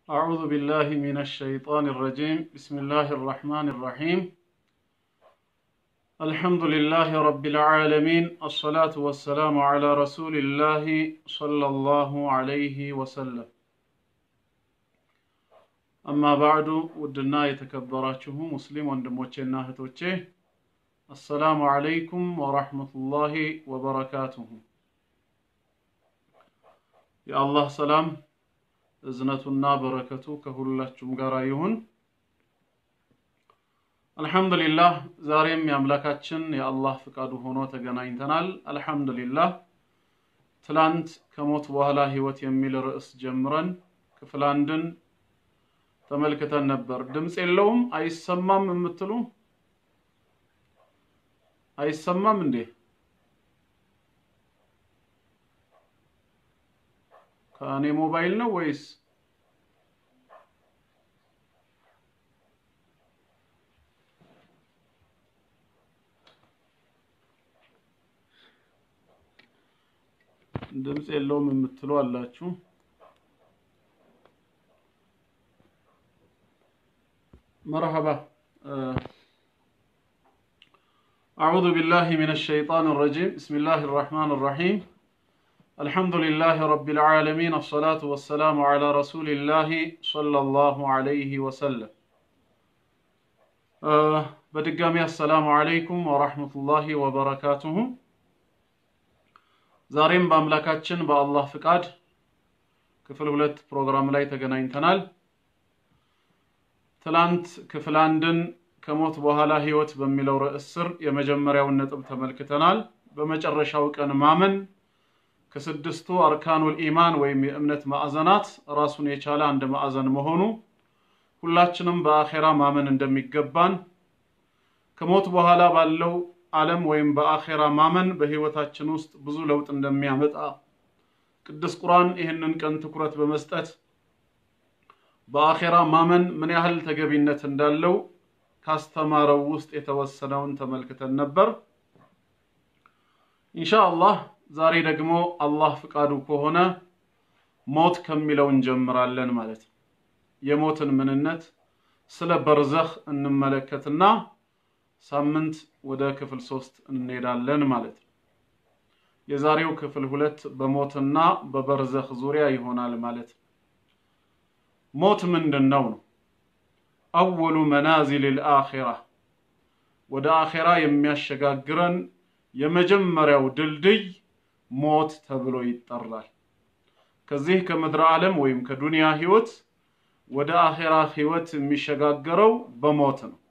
أعوذ بالله من الشيطان الرجيم بسم الله الرحمن الرحيم الحمد لله رب العالمين الصلاة والسلام على رسول الله صلى الله عليه وسلم أما بعد ودنا يتكبراته مسلم وندموچنا هتوچه السلام عليكم ورحمة الله وبركاته يا الله سلام እዝነቱና በረከቱ ከሁላችሁም ጋር ይሁን። አልሐምዱሊላህ ዛሬም የአምላካችን የአላህ ፍቃዱ ሆኖ ተገናኝተናል። አልሐምዱሊላህ ትላንት ከሞት በኋላ ህይወት የሚል ርዕስ ጀምረን ክፍል አንድን ተመልክተን ነበር። ድምፅ የለውም አይሰማም የምትሉ አይሰማም እንዴ? ከእኔ ሞባይል ነው ወይስ ድምፅ የለውም የምትሉ አላችሁ? መርሐባ أعوذ بالله من الشيطان الرجيم بسم الله الرحمن الرحيم الحمد لله رب العالمين الصلاة والسلام على رسول الله صلى الله عليه وسلم በድጋሚ አሰላሙ አለይኩም ወራህመቱላሂ ወበረካቱሁ። ዛሬም በአምላካችን በአላህ ፍቃድ ክፍል ሁለት ፕሮግራም ላይ ተገናኝተናል። ትላንት ክፍል አንድን ከሞት በኋላ ህይወት በሚለው ርዕስ ስር የመጀመሪያውን ነጥብ ተመልክተናል። በመጨረሻው ቀን ማመን ከስድስቱ አርካኑል ኢማን ወይም የእምነት ማዕዘናት ራሱን የቻለ አንድ ማዕዘን መሆኑ ሁላችንም በአኼራ ማመን እንደሚገባን ከሞት በኋላ ባለው ዓለም ወይም በአኼራ ማመን በህይወታችን ውስጥ ብዙ ለውጥ እንደሚያመጣ ቅዱስ ቁርአን ይህንን ቀን ትኩረት በመስጠት በአኼራ ማመን ምን ያህል ተገቢነት እንዳለው ካስተማረው ውስጥ የተወሰነውን ተመልክተን ነበር። ኢንሻአላህ ዛሬ ደግሞ አላህ ፍቃዱ ከሆነ ሞት ከሚለው እንጀምራለን ማለት ነው። የሞትን ምንነት ስለ በርዘኽ እንመለከትና ሳምንት ወደ ክፍል ሶስት እንሄዳለን ማለት ነው። የዛሬው ክፍል ሁለት በሞትና በበርዘኽ ዙሪያ ይሆናል ማለት ነው። ሞት ምንድን ነው ነው? አወሉ መናዚል ልአኺራ ወደ አኼራ የሚያሸጋግረን የመጀመሪያው ድልድይ ሞት ተብሎ ይጠራል። ከዚህ ከምድረ ዓለም ወይም ከዱንያ ህይወት ወደ አኼራ ህይወት የሚሸጋገረው በሞት ነው።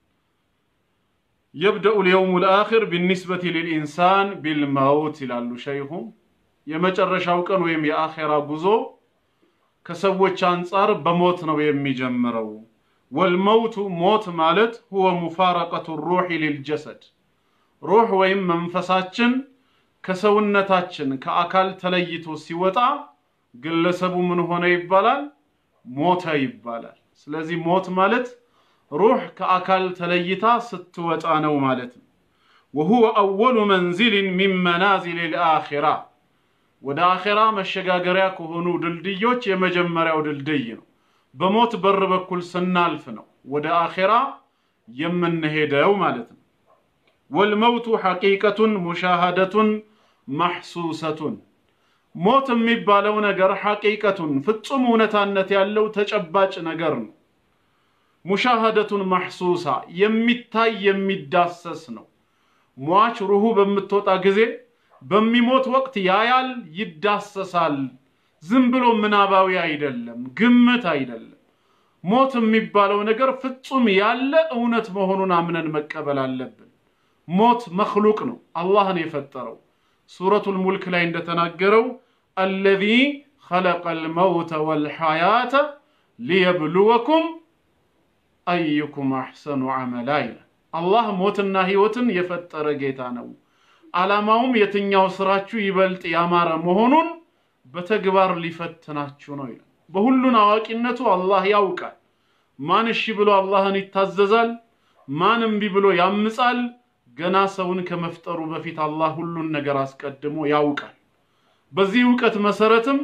የብደኡ ልየውሙ ልአኺር ቢኒስበቲ ልልኢንሳን ቢልመውት ይላሉ ሸይኹ። የመጨረሻው ቀን ወይም የአኼራ ጉዞ ከሰዎች አንጻር በሞት ነው የሚጀምረው። ወልመውቱ ሞት ማለት ሁወ ሙፋረቀቱ ሩሒ ሊልጀሰድ ሩህ ወይም መንፈሳችን ከሰውነታችን ከአካል ተለይቶ ሲወጣ ግለሰቡ ምን ሆነ ይባላል? ሞተ ይባላል። ስለዚህ ሞት ማለት ሩህ ከአካል ተለይታ ስትወጣ ነው ማለት ነው። ወሁወ አወሉ መንዚልን ሚን መናዚል ልአኺራ ወደ አኼራ መሸጋገሪያ ከሆኑ ድልድዮች የመጀመሪያው ድልድይ ነው። በሞት በር በኩል ስናልፍ ነው ወደ አኼራ የምንሄደው ማለት ነው። ወልመውቱ ሐቂቀቱን ሙሻሃደቱን ማሕሱሰቱን ሞት የሚባለው ነገር ሐቂቀቱን ፍጹም እውነታነት ያለው ተጨባጭ ነገር ነው። ሙሻሃደቱን ማሕሱሳ የሚታይ የሚዳሰስ ነው። ሟች ሩሁ በምትወጣ ጊዜ በሚሞት ወቅት ያያል፣ ይዳሰሳል። ዝም ብሎ ምናባዊ አይደለም፣ ግምት አይደለም። ሞት የሚባለው ነገር ፍጹም ያለ እውነት መሆኑን አምነን መቀበል አለብን። ሞት መክሉቅ ነው፣ አላህን የፈጠረው ሱረቱል ሙልክ ላይ እንደተናገረው አለዚ ኸለቀል መውተ ወልሐያተ ሊየብሉወኩም አዩኩም አሕሰኑ ዐመላ ይላል። አላህ ሞትና ህይወትን የፈጠረ ጌታ ነው። ዓላማውም የትኛው ስራችሁ ይበልጥ ያማረ መሆኑን በተግባር ሊፈትናችሁ ነው ይላል። በሁሉን አዋቂነቱ አላህ ያውቃል። ማን እሺ ብሎ አላህን ይታዘዛል፣ ማን እምቢ ብሎ ያምጻል። ገና ሰውን ከመፍጠሩ በፊት አላህ ሁሉን ነገር አስቀድሞ ያውቃል። በዚህ እውቀት መሰረትም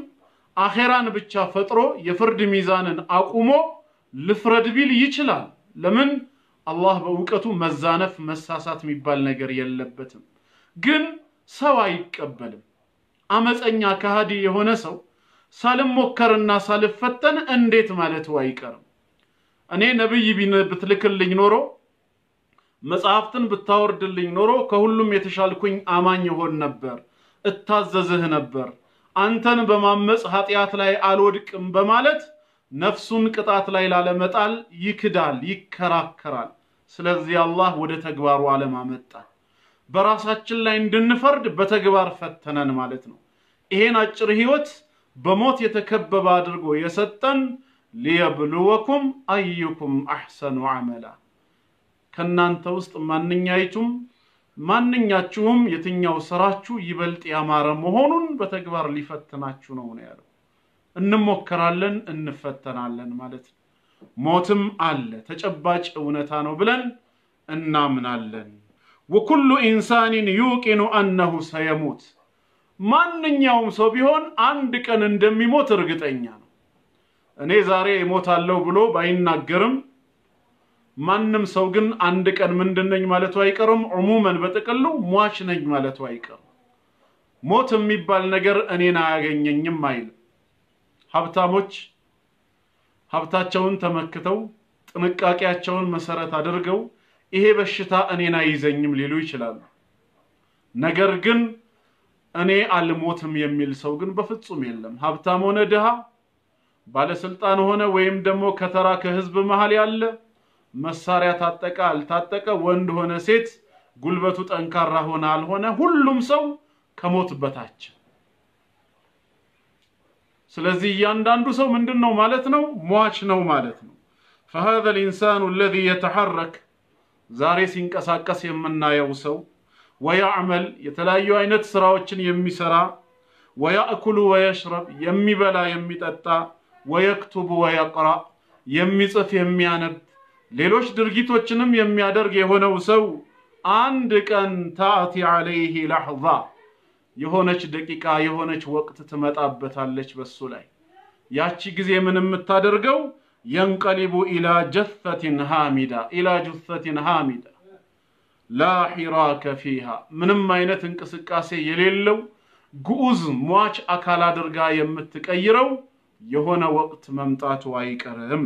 አኼራን ብቻ ፈጥሮ የፍርድ ሚዛንን አቁሞ ልፍረድ ቢል ይችላል። ለምን? አላህ በእውቀቱ መዛነፍ መሳሳት የሚባል ነገር የለበትም። ግን ሰው አይቀበልም። አመፀኛ ከሃዲ የሆነ ሰው ሳልሞከርና ሳልፈተን እንዴት ማለቱ አይቀርም። እኔ ነብይ ብትልክልኝ ኖሮ መጽሐፍትን ብታወርድልኝ ኖሮ ከሁሉም የተሻልኩኝ አማኝ ይሆን ነበር፣ እታዘዝህ ነበር። አንተን በማመፅ ኃጢአት ላይ አልወድቅም በማለት ነፍሱን ቅጣት ላይ ላለመጣል ይክዳል፣ ይከራከራል። ስለዚህ አላህ ወደ ተግባሩ ዓለም አመጣል። በራሳችን ላይ እንድንፈርድ በተግባር ፈተነን ማለት ነው። ይሄን አጭር ህይወት በሞት የተከበበ አድርጎ የሰጠን ሊየብልወኩም አዩኩም አሕሰኑ አመላ ከእናንተ ውስጥ ማንኛይቱም ማንኛችሁም የትኛው ስራችሁ ይበልጥ ያማረ መሆኑን በተግባር ሊፈትናችሁ ነው ነው ያለው። እንሞከራለን፣ እንፈተናለን ማለት ነው። ሞትም አለ ተጨባጭ እውነታ ነው ብለን እናምናለን። ወኩሉ ኢንሳኒን ዩቂኑ አነሁ ሰየሙት ማንኛውም ሰው ቢሆን አንድ ቀን እንደሚሞት እርግጠኛ ነው። እኔ ዛሬ እሞታለሁ ብሎ ባይናገርም ማንም ሰው ግን አንድ ቀን ምንድን ነኝ ማለቱ አይቀርም። ዑሙመን በጥቅሉ ሟች ነኝ ማለቱ አይቀርም። ሞት የሚባል ነገር እኔን አያገኘኝም አይልም። ሀብታሞች ሀብታቸውን ተመክተው ጥንቃቄያቸውን መሰረት አድርገው ይሄ በሽታ እኔን አይዘኝም ሊሉ ይችላሉ። ነገር ግን እኔ አልሞትም የሚል ሰው ግን በፍጹም የለም። ሀብታም ሆነ ድሃ፣ ባለስልጣን ሆነ ወይም ደግሞ ከተራ ከህዝብ መሃል ያለ መሳሪያ ታጠቀ አልታጠቀ፣ ወንድ ሆነ ሴት፣ ጉልበቱ ጠንካራ ሆነ አልሆነ፣ ሁሉም ሰው ከሞት በታች። ስለዚህ እያንዳንዱ ሰው ምንድን ነው ማለት ነው? ሟች ነው ማለት ነው። فهذا الإنسان الذي يتحرك ዛሬ ሲንቀሳቀስ የምናየው ሰው ወያዕመል የተለያዩ አይነት ስራዎችን የሚሰራ ወያእኩሉ ወየሽረብ የሚበላ የሚጠጣ ወየክቱቡ ወየቅራ የሚጽፍ የሚያነብ ሌሎች ድርጊቶችንም የሚያደርግ የሆነው ሰው አንድ ቀን ታእቲ ዐለይህ ላሕዛ የሆነች ደቂቃ የሆነች ወቅት ትመጣበታለች በሱ ላይ ያቺ ጊዜ ምን የምታደርገው የንቀሊቡ ኢላ ጀፈትን ሃሚዳ ኢላ ጁፈትን ሃሚዳ ላ ሒራከ ፊሃ ምንም አይነት እንቅስቃሴ የሌለው ግዑዝ ሟች አካል አድርጋ የምትቀይረው የሆነ ወቅት መምጣቱ አይቀርም።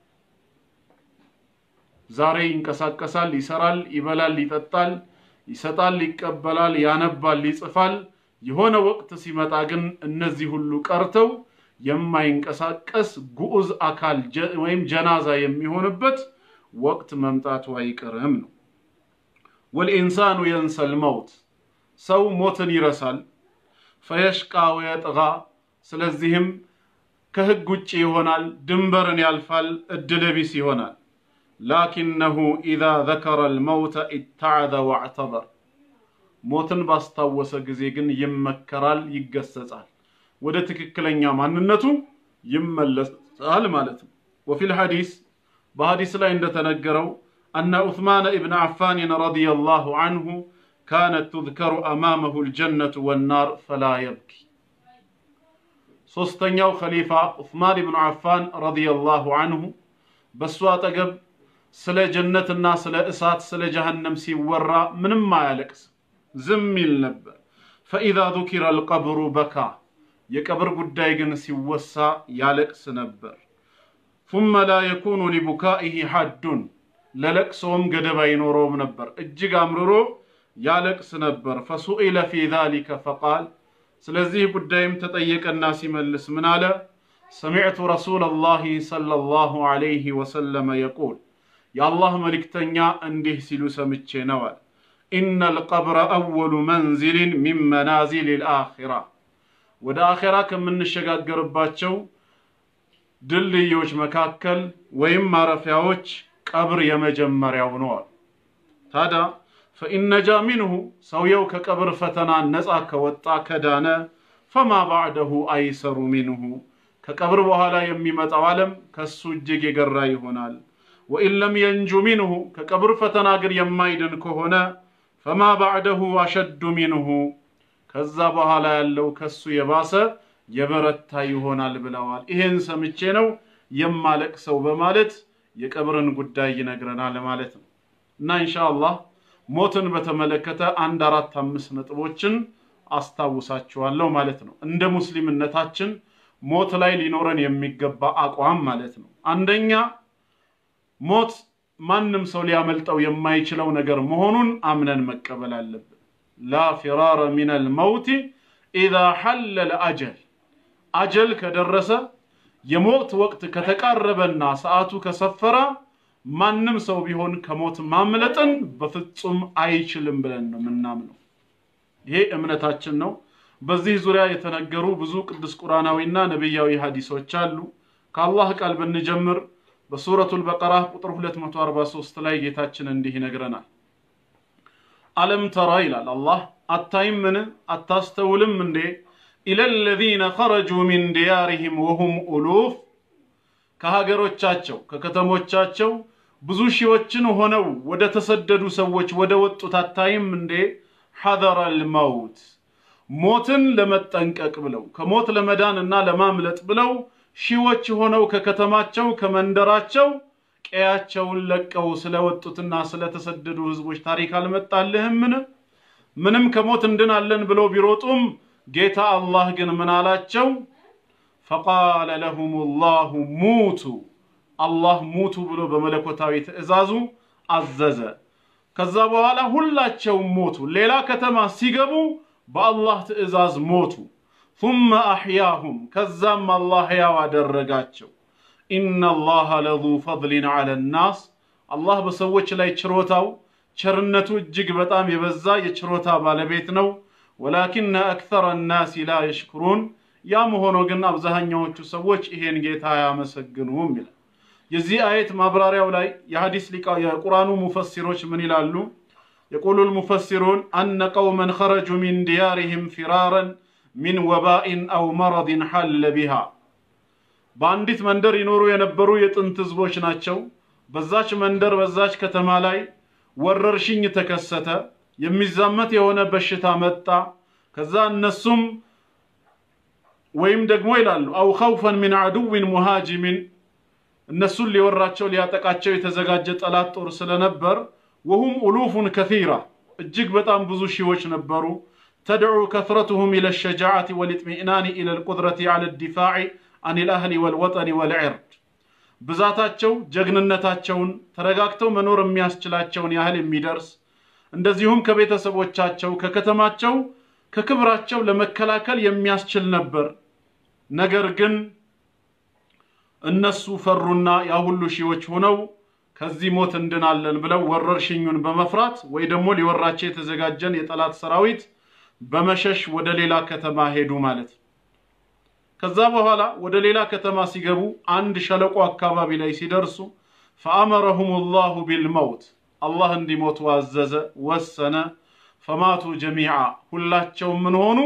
ዛሬ ይንቀሳቀሳል፣ ይሰራል፣ ይበላል፣ ይጠጣል፣ ይሰጣል፣ ይቀበላል፣ ያነባል፣ ይጽፋል። የሆነ ወቅት ሲመጣ ግን እነዚህ ሁሉ ቀርተው የማይንቀሳቀስ ግዑዝ አካል ወይም ጀናዛ የሚሆንበት ወቅት መምጣቱ አይቀርም ነው። ወልኢንሳኑ የንሰል መውት ሰው ሞትን ይረሳል። ፈየሽቃ ወየጥጋ ስለዚህም ከህግ ውጭ ይሆናል፣ ድንበርን ያልፋል፣ እድለቢስ ይሆናል። ላኪነሁ ኢዛ ዘከረ ልመውተ ኢተዓዘ ወዕተበር ሞትን ባስታወሰ ጊዜ ግን ይመከራል፣ ይገሰጻል፣ ወደ ትክክለኛ ማንነቱ ይመለሳል ማለት ነው። ወፊል ሐዲስ በሐዲስ ላይ እንደተነገረው አነ ዑስማን ኢብን ዓፋንን ረዲየላሁ አንሁ ካነት ቱዝከሩ አማመሁ ልጀነቱ ወናር ፈላ የብኪ። ሶስተኛው ኸሊፋ ዑስማን ኢብኑ ዓፋን ረዲየላሁ አንሁ በእሱ አጠገብ ስለ ጀነትና ስለ እሳት ስለ ጀሃነም ሲወራ ምንም አያለቅስ ዝም ይል ነበር። ፈኢዛ ذكر القبر በካ የቀብር ጉዳይ ግን ሲወሳ ያለቅስ ነበር። ثم لا يكون لبكائه حد ለለቅሶም ገደብ አይኖረውም ነበር። እጅግ አምርሮ ያለቅስ ነበር። ፈሱኢለ ፊ ذلك فقال ስለዚህ ጉዳይም ተጠየቀና ሲመልስ ምን አለ? ሰሚዕቱ ረሱለላሂ ሰለላሁ ዐለይሂ ወሰለመ የቁል የአላህ መልእክተኛ እንዲህ ሲሉ ሰምቼ ነዋል። ኢነ ልቀብረ አወሉ መንዚልን ሚን መናዚል ልአኺራ ወደ አኼራ ከምንሸጋገርባቸው ድልድዮች መካከል ወይም ማረፊያዎች ቀብር የመጀመሪያው ነዋል። ታዲያ ፈኢነጃ ሚንሁ ሰውየው ከቀብር ፈተና ነፃ ከወጣ ከዳነ ፈማ ባዕደሁ አይሰሩ ሚንሁ ከቀብር በኋላ የሚመጣው ዓለም ከሱ እጅግ የገራ ይሆናል። ወኢን ለም የንጁ ሚንሁ ከቀብር ፈተና ግን የማይድን ከሆነ ፈማ ባዕደሁ አሸዱ ሚንሁ ከዛ በኋላ ያለው ከሱ የባሰ የበረታ ይሆናል ብለዋል። ይሄን ሰምቼ ነው የማለቅሰው በማለት የቀብርን ጉዳይ ይነግረናል ማለት ነው። እና ኢንሻአላህ ሞትን በተመለከተ አንድ አራት አምስት ነጥቦችን አስታውሳችኋለሁ ማለት ነው። እንደ ሙስሊምነታችን ሞት ላይ ሊኖረን የሚገባ አቋም ማለት ነው። አንደኛ ሞት ማንም ሰው ሊያመልጠው የማይችለው ነገር መሆኑን አምነን መቀበል አለብን። ላ ፊራረ ሚነል መውቲ ኢዛ ሐለለ አጀል አጀል ከደረሰ የሞት ወቅት ከተቃረበና ሰዓቱ ከሰፈረ ማንም ሰው ቢሆን ከሞት ማምለጥን በፍጹም አይችልም ብለን ነው የምናምነው። ይሄ እምነታችን ነው። በዚህ ዙሪያ የተነገሩ ብዙ ቅዱስ ቁርአናዊና ነቢያዊ ሐዲሶች አሉ። ከአላህ ቃል ብንጀምር በሱረቱል በቀራ ቁጥር 243 ላይ ጌታችን እንዲህ ይነግረናል። አለም ተራ ይላል አላህ፣ አታይምን አታስተውልም እንዴ ኢለ ለዚነ ኸረጁ ሚን ዲያሪሂም ወሁም ኡሉፍ ከሀገሮቻቸው ከከተሞቻቸው ብዙ ሺዎችን ሆነው ወደ ተሰደዱ ሰዎች ወደ ወጡት አታይም እንዴ ሐዘረል መውት ሞትን ለመጠንቀቅ ብለው ከሞት ለመዳን እና ለማምለጥ ብለው ሺዎች ሆነው ከከተማቸው ከመንደራቸው ቀያቸውን ለቀው ስለወጡትና ስለተሰደዱ ህዝቦች ታሪክ አልመጣልህምን? ምንም ከሞት እንድናለን ብለው ቢሮጡም ጌታ አላህ ግን ምን አላቸው? ፈቃለ ለሁም ላሁ ሙቱ አላህ ሙቱ ብሎ በመለኮታዊ ትእዛዙ አዘዘ። ከዛ በኋላ ሁላቸውም ሞቱ። ሌላ ከተማ ሲገቡ በአላህ ትእዛዝ ሞቱ። ثم አሕያሁም ከዛም አላህ ሕያው አደረጋቸው። ኢነላሃ ለዙ ፈድሊን ዐለ ናስ አላህ በሰዎች ላይ ችሮታው ቸርነቱ እጅግ በጣም የበዛ የችሮታ ባለቤት ነው። ወላኪነ አክተረ ናሲ ላ የሽኩሩን ያም ሆኖ ግን አብዛኛዎቹ ሰዎች ይሄን ጌታ አያመሰግኑም ይላል። የዚህ አየት ማብራሪያው ላይ የሐዲስ ሊቃ የቁርአኑ ሙፈሲሮች ምን ይላሉ? የቁሉ ልሙፈሲሩን አነ ቀውመን ኸረጁ ሚን ዲያሪህም ፊራረን ሚን ወባኢን አው መረድን ሐለ ቢሃ በአንዲት መንደር ይኖሩ የነበሩ የጥንት ህዝቦች ናቸው። በዛች መንደር በዛች ከተማ ላይ ወረርሽኝ ተከሰተ። የሚዛመት የሆነ በሽታ መጣ። ከዛ እነሱም ወይም ደግሞ ይላሉ አው ኸውፈን ሚን አዱዊን ሙሃጂሚን እነሱን ሊወራቸው ሊያጠቃቸው የተዘጋጀ ጠላት ጦር ስለነበር ወሁም ኡሉፉን ከሲራ እጅግ በጣም ብዙ ሺዎች ነበሩ። ተድዑ ከስረቱሁም ኢለ ሸጃዓቲ ወልጥሚእናኒ ኢለ ልቁድረቲ ዐለ ዲፋዕ አን ልአህሊ ወልወጠኒ ወልዕርድ ብዛታቸው ጀግንነታቸውን ተረጋግተው መኖር የሚያስችላቸውን ያህል የሚደርስ እንደዚሁም ከቤተሰቦቻቸው ከከተማቸው ከክብራቸው ለመከላከል የሚያስችል ነበር። ነገር ግን እነሱ ፈሩና ያ ሁሉ ሺዎች ሆነው ከዚህ ሞት እንድናለን ብለው ወረርሽኙን በመፍራት ወይ ደግሞ ሊወራቸው የተዘጋጀን የጠላት ሰራዊት በመሸሽ ወደ ሌላ ከተማ ሄዱ ማለት ነው። ከዛ በኋላ ወደ ሌላ ከተማ ሲገቡ አንድ ሸለቆ አካባቢ ላይ ሲደርሱ ፈአመረሁም ላሁ ቢልመውት አላህ እንዲሞቱ አዘዘ፣ ወሰነ። ፈማቱ ጀሚዓ ሁላቸውም ምን ሆኑ?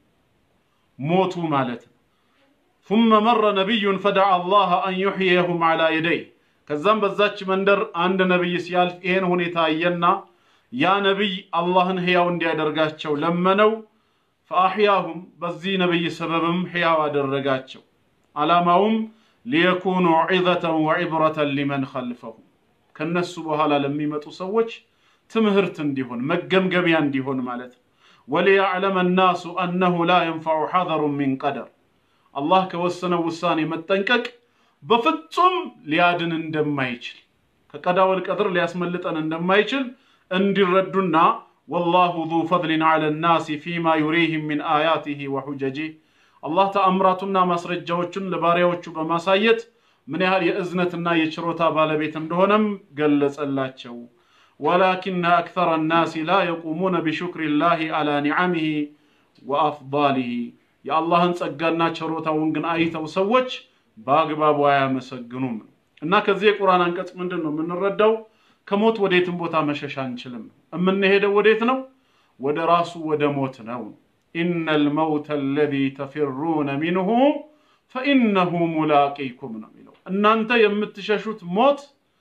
ሞቱ ማለት ነው። ثم መረ ነቢዩን ፈደዓ አላህ አን ዩሕየሁም ዐላ የደይ ከዛም በዛች መንደር አንድ ነቢይ ሲያልፍ ይሄን ሁኔታ አየና ያ ነቢይ አላህን ሕያው እንዲያደርጋቸው ለመነው። ፈአሕያሁም በዚህ ነቢይ ሰበብም ሕያው አደረጋቸው። ዓላማውም ሊየኩኑ ዒዘተን ወዒብረተን ሊመን ኸልፈሁም ከነሱ በኋላ ለሚመጡ ሰዎች ትምህርት እንዲሆን መገምገሚያ እንዲሆን ማለት ነው። ወሊያዕለመ ናሱ አነሁ ላ የንፈዑ ሐዘሩን ሚን ቀደር አላህ ከወሰነው ውሳኔ መጠንቀቅ በፍጹም ሊያድን እንደማይችል ከቀዳወል ቀድር ሊያስመልጠን እንደማይችል እንዲረዱና ወላሁ ዙ ፈድሊን ዐለ ናሲ ፊማ ዩሪህም ሚን አያቲህ ወሑጀጂህ አላህ ተአምራቱና ማስረጃዎቹን ለባሪያዎቹ በማሳየት ምን ያህል የእዝነትና የችሮታ ባለቤት እንደሆነም ገለጸላቸው። ወላኪነ አክተረ ናሲ ላ የቁሙነ ቢሹክሪ ላሂ ዐላ ኒዓሚህ ወአፍዳሊህ የአላህን ጸጋና ችሮታውን ግን አይተው ሰዎች በአግባቡ አያመሰግኑም። እና ከዚህ የቁርአን አንቀጽ ምንድን ነው የምንረዳው? ከሞት ወዴትም ቦታ መሸሽ አንችልም። የምንሄደው ወዴት ነው? ወደ ራሱ ወደ ሞት ነው። ኢነል መውተ አለዚ ተፊሩነ ሚንሁ ፈኢነሁ ሙላቂኩም ነው የሚለው። እናንተ የምትሸሹት ሞት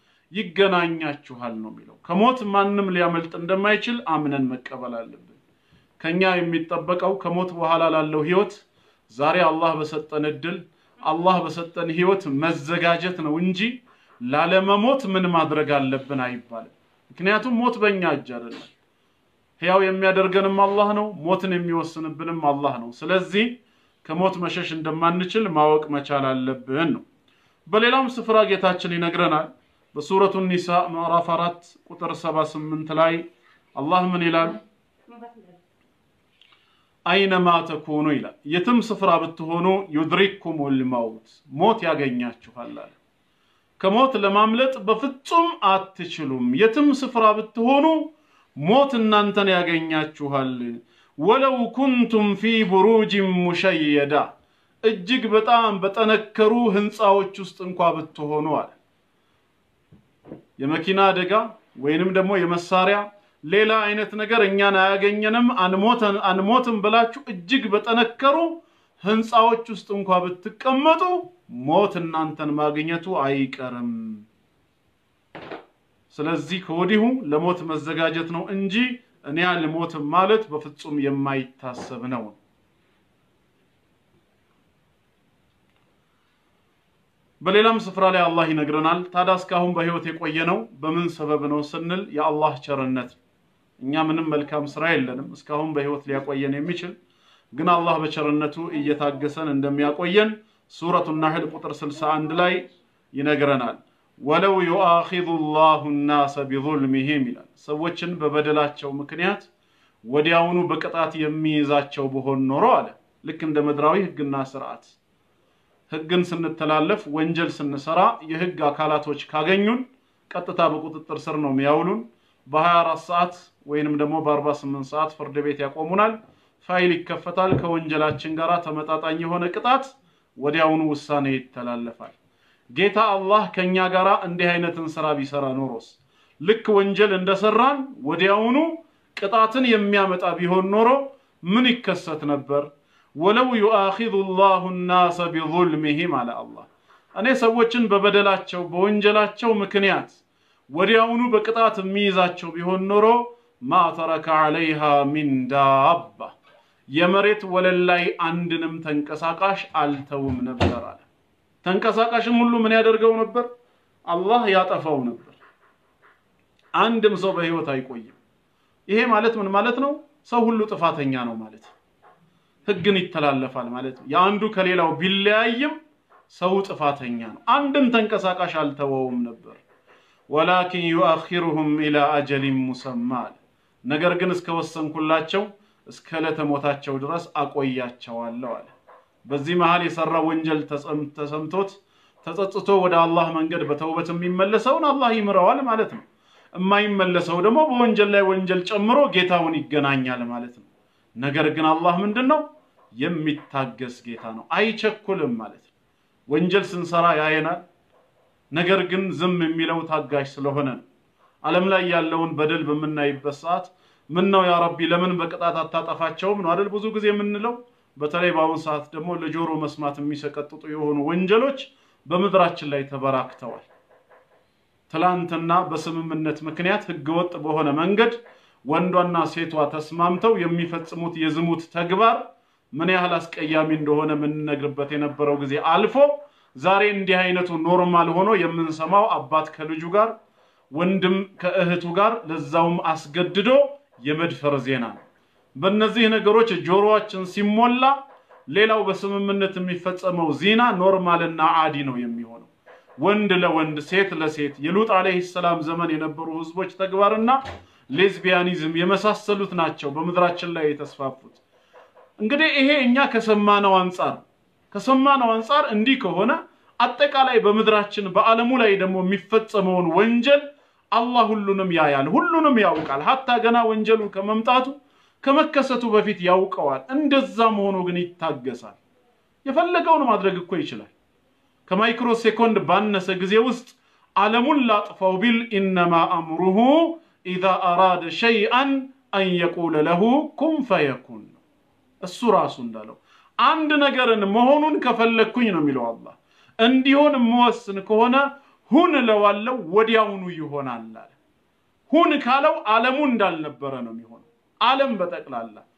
ይገናኛችኋል ነው የሚለው። ከሞት ማንም ሊያመልጥ እንደማይችል አምነን መቀበል አለብን። ከኛ የሚጠበቀው ከሞት በኋላ ላለው ህይወት ዛሬ አላህ በሰጠን እድል አላህ በሰጠን ህይወት መዘጋጀት ነው እንጂ ላለመሞት ምን ማድረግ አለብን አይባልም። ምክንያቱም ሞት በእኛ እጅ አይደለም። ሕያው የሚያደርገንም አላህ ነው፣ ሞትን የሚወስንብንም አላህ ነው። ስለዚህ ከሞት መሸሽ እንደማንችል ማወቅ መቻል አለብን ነው። በሌላም ስፍራ ጌታችን ይነግረናል። በሱረቱ ኒሳ ምዕራፍ አራት ቁጥር 78 ላይ አላህ ምን ይላል? አይነማ ተኩኑ ይላል። የትም ስፍራ ብትሆኑ ዩድሪክኩሙል መውት ሞት ያገኛችኋል አለ። ከሞት ለማምለጥ በፍጹም አትችሉም። የትም ስፍራ ብትሆኑ ሞት እናንተን ያገኛችኋል። ወለው ኩንቱም ፊ ቡሩጅን ሙሸየዳ እጅግ በጣም በጠነከሩ ህንፃዎች ውስጥ እንኳ ብትሆኑ አለ። የመኪና አደጋ ወይንም ደግሞ የመሳሪያ ሌላ አይነት ነገር እኛን አያገኘንም አንሞትም ብላችሁ እጅግ በጠነከሩ ህንፃዎች ውስጥ እንኳ ብትቀመጡ ሞት እናንተን ማግኘቱ አይቀርም። ስለዚህ ከወዲሁ ለሞት መዘጋጀት ነው እንጂ እኔ አልሞትም ማለት በፍጹም የማይታሰብ ነው። በሌላም ስፍራ ላይ አላህ ይነግረናል። ታዲያ እስካሁን በህይወት የቆየ ነው በምን ሰበብ ነው ስንል የአላህ ቸርነት። እኛ ምንም መልካም ስራ የለንም እስካሁን በህይወት ሊያቆየን የሚችል ግን አላህ በቸርነቱ እየታገሰን እንደሚያቆየን ሱረቱ ናህል ቁጥር 61 ላይ ይነግረናል። ወለው ዩአኺዙ ላሁ ናሰ ቢዙልሚሂም ይላል። ሰዎችን በበደላቸው ምክንያት ወዲያውኑ በቅጣት የሚይዛቸው በሆን ኖሮ አለ ልክ እንደ ምድራዊ ህግና ስርዓት ህግን ስንተላለፍ ወንጀል ስንሰራ የህግ አካላቶች ካገኙን ቀጥታ በቁጥጥር ስር ነው የሚያውሉን። በ24 ሰዓት ወይንም ደግሞ በ48 ሰዓት ፍርድ ቤት ያቆሙናል። ፋይል ይከፈታል። ከወንጀላችን ጋር ተመጣጣኝ የሆነ ቅጣት ወዲያውኑ ውሳኔ ይተላለፋል። ጌታ አላህ ከኛ ጋር እንዲህ አይነትን ስራ ቢሰራ ኖሮስ ልክ ወንጀል እንደሰራን ወዲያውኑ ቅጣትን የሚያመጣ ቢሆን ኖሮ ምን ይከሰት ነበር? ወለው ዩአኺዙ ላሁ ናሰ ቢዙልሚሂም አለ አላህ። እኔ ሰዎችን በበደላቸው በወንጀላቸው ምክንያት ወዲያውኑ በቅጣት የሚይዛቸው ቢሆን ኖሮ ማ ተረከ ዐለይሃ ሚን ዳባ የመሬት ወለል ላይ አንድንም ተንቀሳቃሽ አልተውም ነበር አለ። ተንቀሳቃሽም ሁሉ ምን ያደርገው ነበር? አላህ ያጠፋው ነበር። አንድም ሰው በህይወት አይቆይም። ይሄ ማለት ምን ማለት ነው? ሰው ሁሉ ጥፋተኛ ነው ማለት ነው። ህግን ይተላለፋል ማለት ነው። የአንዱ ከሌላው ቢለያይም ሰው ጥፋተኛ ነው። አንድም ተንቀሳቃሽ አልተወውም ነበር። ወላኪን ዩአኺሩሁም ኢላ አጀሊን ሙሰማ አለ። ነገር ግን እስከ ወሰንኩላቸው እስከ ዕለተ ሞታቸው ድረስ አቆያቸዋለሁ አለ። በዚህ መሃል የሰራ ወንጀል ተሰምቶት ተጸጽቶ ወደ አላህ መንገድ በተውበት የሚመለሰውን አላህ ይምረዋል ማለት ነው። የማይመለሰው ደግሞ በወንጀል ላይ ወንጀል ጨምሮ ጌታውን ይገናኛል ማለት ነው። ነገር ግን አላህ ምንድን ነው? የሚታገስ ጌታ ነው፣ አይቸኩልም ማለት ነው። ወንጀል ስንሰራ ያየናል። ነገር ግን ዝም የሚለው ታጋሽ ስለሆነ ነው። ዓለም ላይ ያለውን በደል በምናይበት ሰዓት ምን ነው ያ ረቢ ለምን በቅጣት አታጠፋቸውም ነው አይደል ብዙ ጊዜ የምንለው። በተለይ በአሁኑ ሰዓት ደግሞ ለጆሮ መስማት የሚሰቀጥጡ የሆኑ ወንጀሎች በምድራችን ላይ ተበራክተዋል። ትላንትና በስምምነት ምክንያት ህገወጥ በሆነ መንገድ ወንዷና ሴቷ ተስማምተው የሚፈጽሙት የዝሙት ተግባር ምን ያህል አስቀያሚ እንደሆነ የምንነግርበት የነበረው ጊዜ አልፎ ዛሬ እንዲህ አይነቱ ኖርማል ሆኖ የምንሰማው አባት ከልጁ ጋር፣ ወንድም ከእህቱ ጋር ለዛውም አስገድዶ የመድፈር ዜና ነው። በእነዚህ ነገሮች ጆሮአችን ሲሞላ ሌላው በስምምነት የሚፈጸመው ዚና ኖርማልና አዲ ነው የሚሆነው። ወንድ ለወንድ ሴት ለሴት የሉጥ ዓለይሂ ሰላም ዘመን የነበሩ ህዝቦች ተግባርና ሌዝቢያኒዝም የመሳሰሉት ናቸው በምድራችን ላይ የተስፋፉት። እንግዲህ ይሄ እኛ ከሰማነው አንጻር ከሰማነው አንጻር እንዲህ ከሆነ አጠቃላይ በምድራችን በዓለሙ ላይ ደግሞ የሚፈጸመውን ወንጀል አላህ ሁሉንም ያያል፣ ሁሉንም ያውቃል። ሀታ ገና ወንጀሉ ከመምጣቱ ከመከሰቱ በፊት ያውቀዋል። እንደዛም ሆኖ ግን ይታገሳል። የፈለገውን ማድረግ እኮ ይችላል። ከማይክሮ ሴኮንድ ባነሰ ጊዜ ውስጥ ዓለሙን ላጥፋው ቢል ኢነማ አምሩሁ ኢዛ አራደ ሸይአን አን የቁለ ለሁ ኩን ፈየኩን ነው። እሱ ራሱ እንዳለው አንድ ነገርን መሆኑን ከፈለግኩኝ ነው የሚለው አላህ። እንዲሆን የምወስን ከሆነ ሁን እለዋለሁ፣ ወዲያውኑ ይሆናል አለ። ሁን ካለው ዓለሙ እንዳልነበረ ነው የሚሆነው። ዓለም በጠቅላላ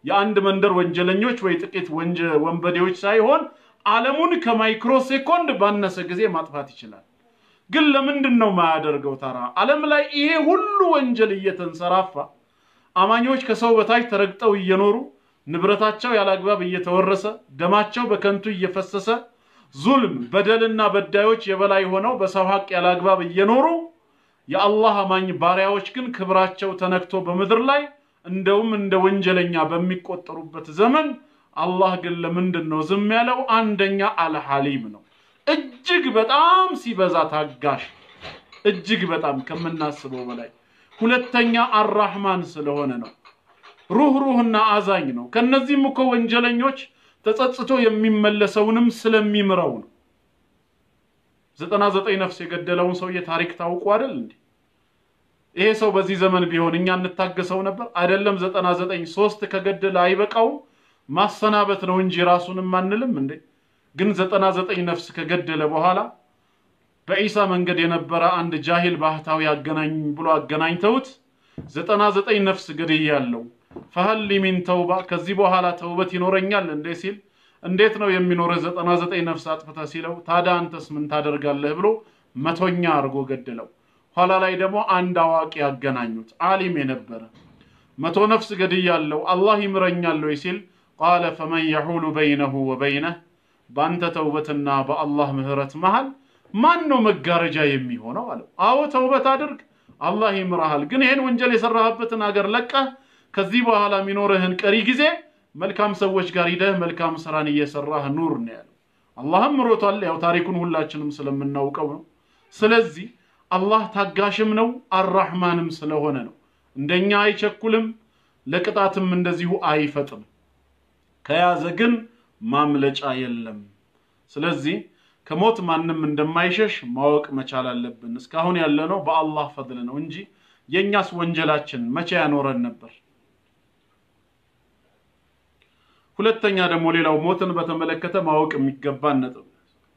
የአንድ መንደር ወንጀለኞች ወይ ጥቂት ወንበዴዎች ሳይሆን ዓለሙን ከማይክሮ ሴኮንድ ባነሰ ጊዜ ማጥፋት ይችላል። ግን ለምንድን ነው ማያደርገው? ታራ ዓለም ላይ ይሄ ሁሉ ወንጀል እየተንሰራፋ አማኞች ከሰው በታች ተረግጠው እየኖሩ ንብረታቸው ያላግባብ እየተወረሰ ደማቸው በከንቱ እየፈሰሰ ዙልም በደልና በዳዮች የበላይ ሆነው በሰው ሀቅ ያላግባብ እየኖሩ የአላህ አማኝ ባሪያዎች ግን ክብራቸው ተነክቶ በምድር ላይ እንደውም እንደ ወንጀለኛ በሚቆጠሩበት ዘመን አላህ ግን ለምንድን ነው ዝም ያለው? አንደኛ አልሐሊም ነው። እጅግ በጣም ሲበዛ ታጋሽ፣ እጅግ በጣም ከምናስበው በላይ። ሁለተኛ አራህማን ስለሆነ ነው። ሩህ ሩህና አዛኝ ነው። ከነዚህም እኮ ወንጀለኞች ተጸጽቶ የሚመለሰውንም ስለሚምረው ነው። ዘጠና ዘጠኝ ነፍስ የገደለውን ሰውዬ ታሪክ ታውቁ አይደል እንዴ? ይሄ ሰው በዚህ ዘመን ቢሆን እኛ እንታገሰው ነበር? አይደለም ዘጠና ዘጠኝ ሶስት ከገደለ አይበቃውም? ማሰናበት ነው እንጂ ራሱንም አንልም እንዴ? ግን ዘጠና ዘጠኝ ነፍስ ከገደለ በኋላ በኢሳ መንገድ የነበረ አንድ ጃሂል ባህታዊ አገናኝ ብሎ አገናኝተውት ዘጠና ዘጠኝ ነፍስ ገድያለሁ ፈሀሊ ሚን ተውባ ከዚህ በኋላ ተውበት ይኖረኛል እንዴ ሲል እንዴት ነው የሚኖርህ ዘጠና ዘጠኝ ነፍስ አጥፍተህ ሲለው ታዲያ አንተስ ምን ታደርጋለህ ብሎ መቶኛ አድርጎ ገድለው ኋላ ላይ ደግሞ አንድ አዋቂ ያገናኙት አሊም የነበረ መቶ ነፍስ ገድያለሁ አላህ ይምረኛል ወይ ሲል ቃለ ፈመን የሑሉ በይነሁ ወበይነህ በአንተ ተውበትና በአላህ ምህረት መሃል ማን ነው መጋረጃ የሚሆነው አለው አዎ ተውበት አድርግ አላህ ይምራሃል ግን ይህን ወንጀል የሰራህበትን አገር ለቀህ ከዚህ በኋላ የሚኖርህን ቀሪ ጊዜ መልካም ሰዎች ጋር ሂደህ መልካም ስራን እየሰራህ ኑር ነው ያለው አላህም ምሮቷል ያው ታሪኩን ሁላችንም ስለምናውቀው ነው ስለዚህ አላህ ታጋሽም ነው አራህማንም ስለሆነ ነው እንደኛ አይቸኩልም ለቅጣትም እንደዚሁ አይፈጥም ከያዘ ግን ማምለጫ የለም ስለዚህ ከሞት ማንም እንደማይሸሽ ማወቅ መቻል አለብን እስካሁን ያለነው በአላህ ፈድል ነው እንጂ የእኛስ ወንጀላችን መቼ ያኖረን ነበር ሁለተኛ ደግሞ ሌላው ሞትን በተመለከተ ማወቅ የሚገባን ነጥብ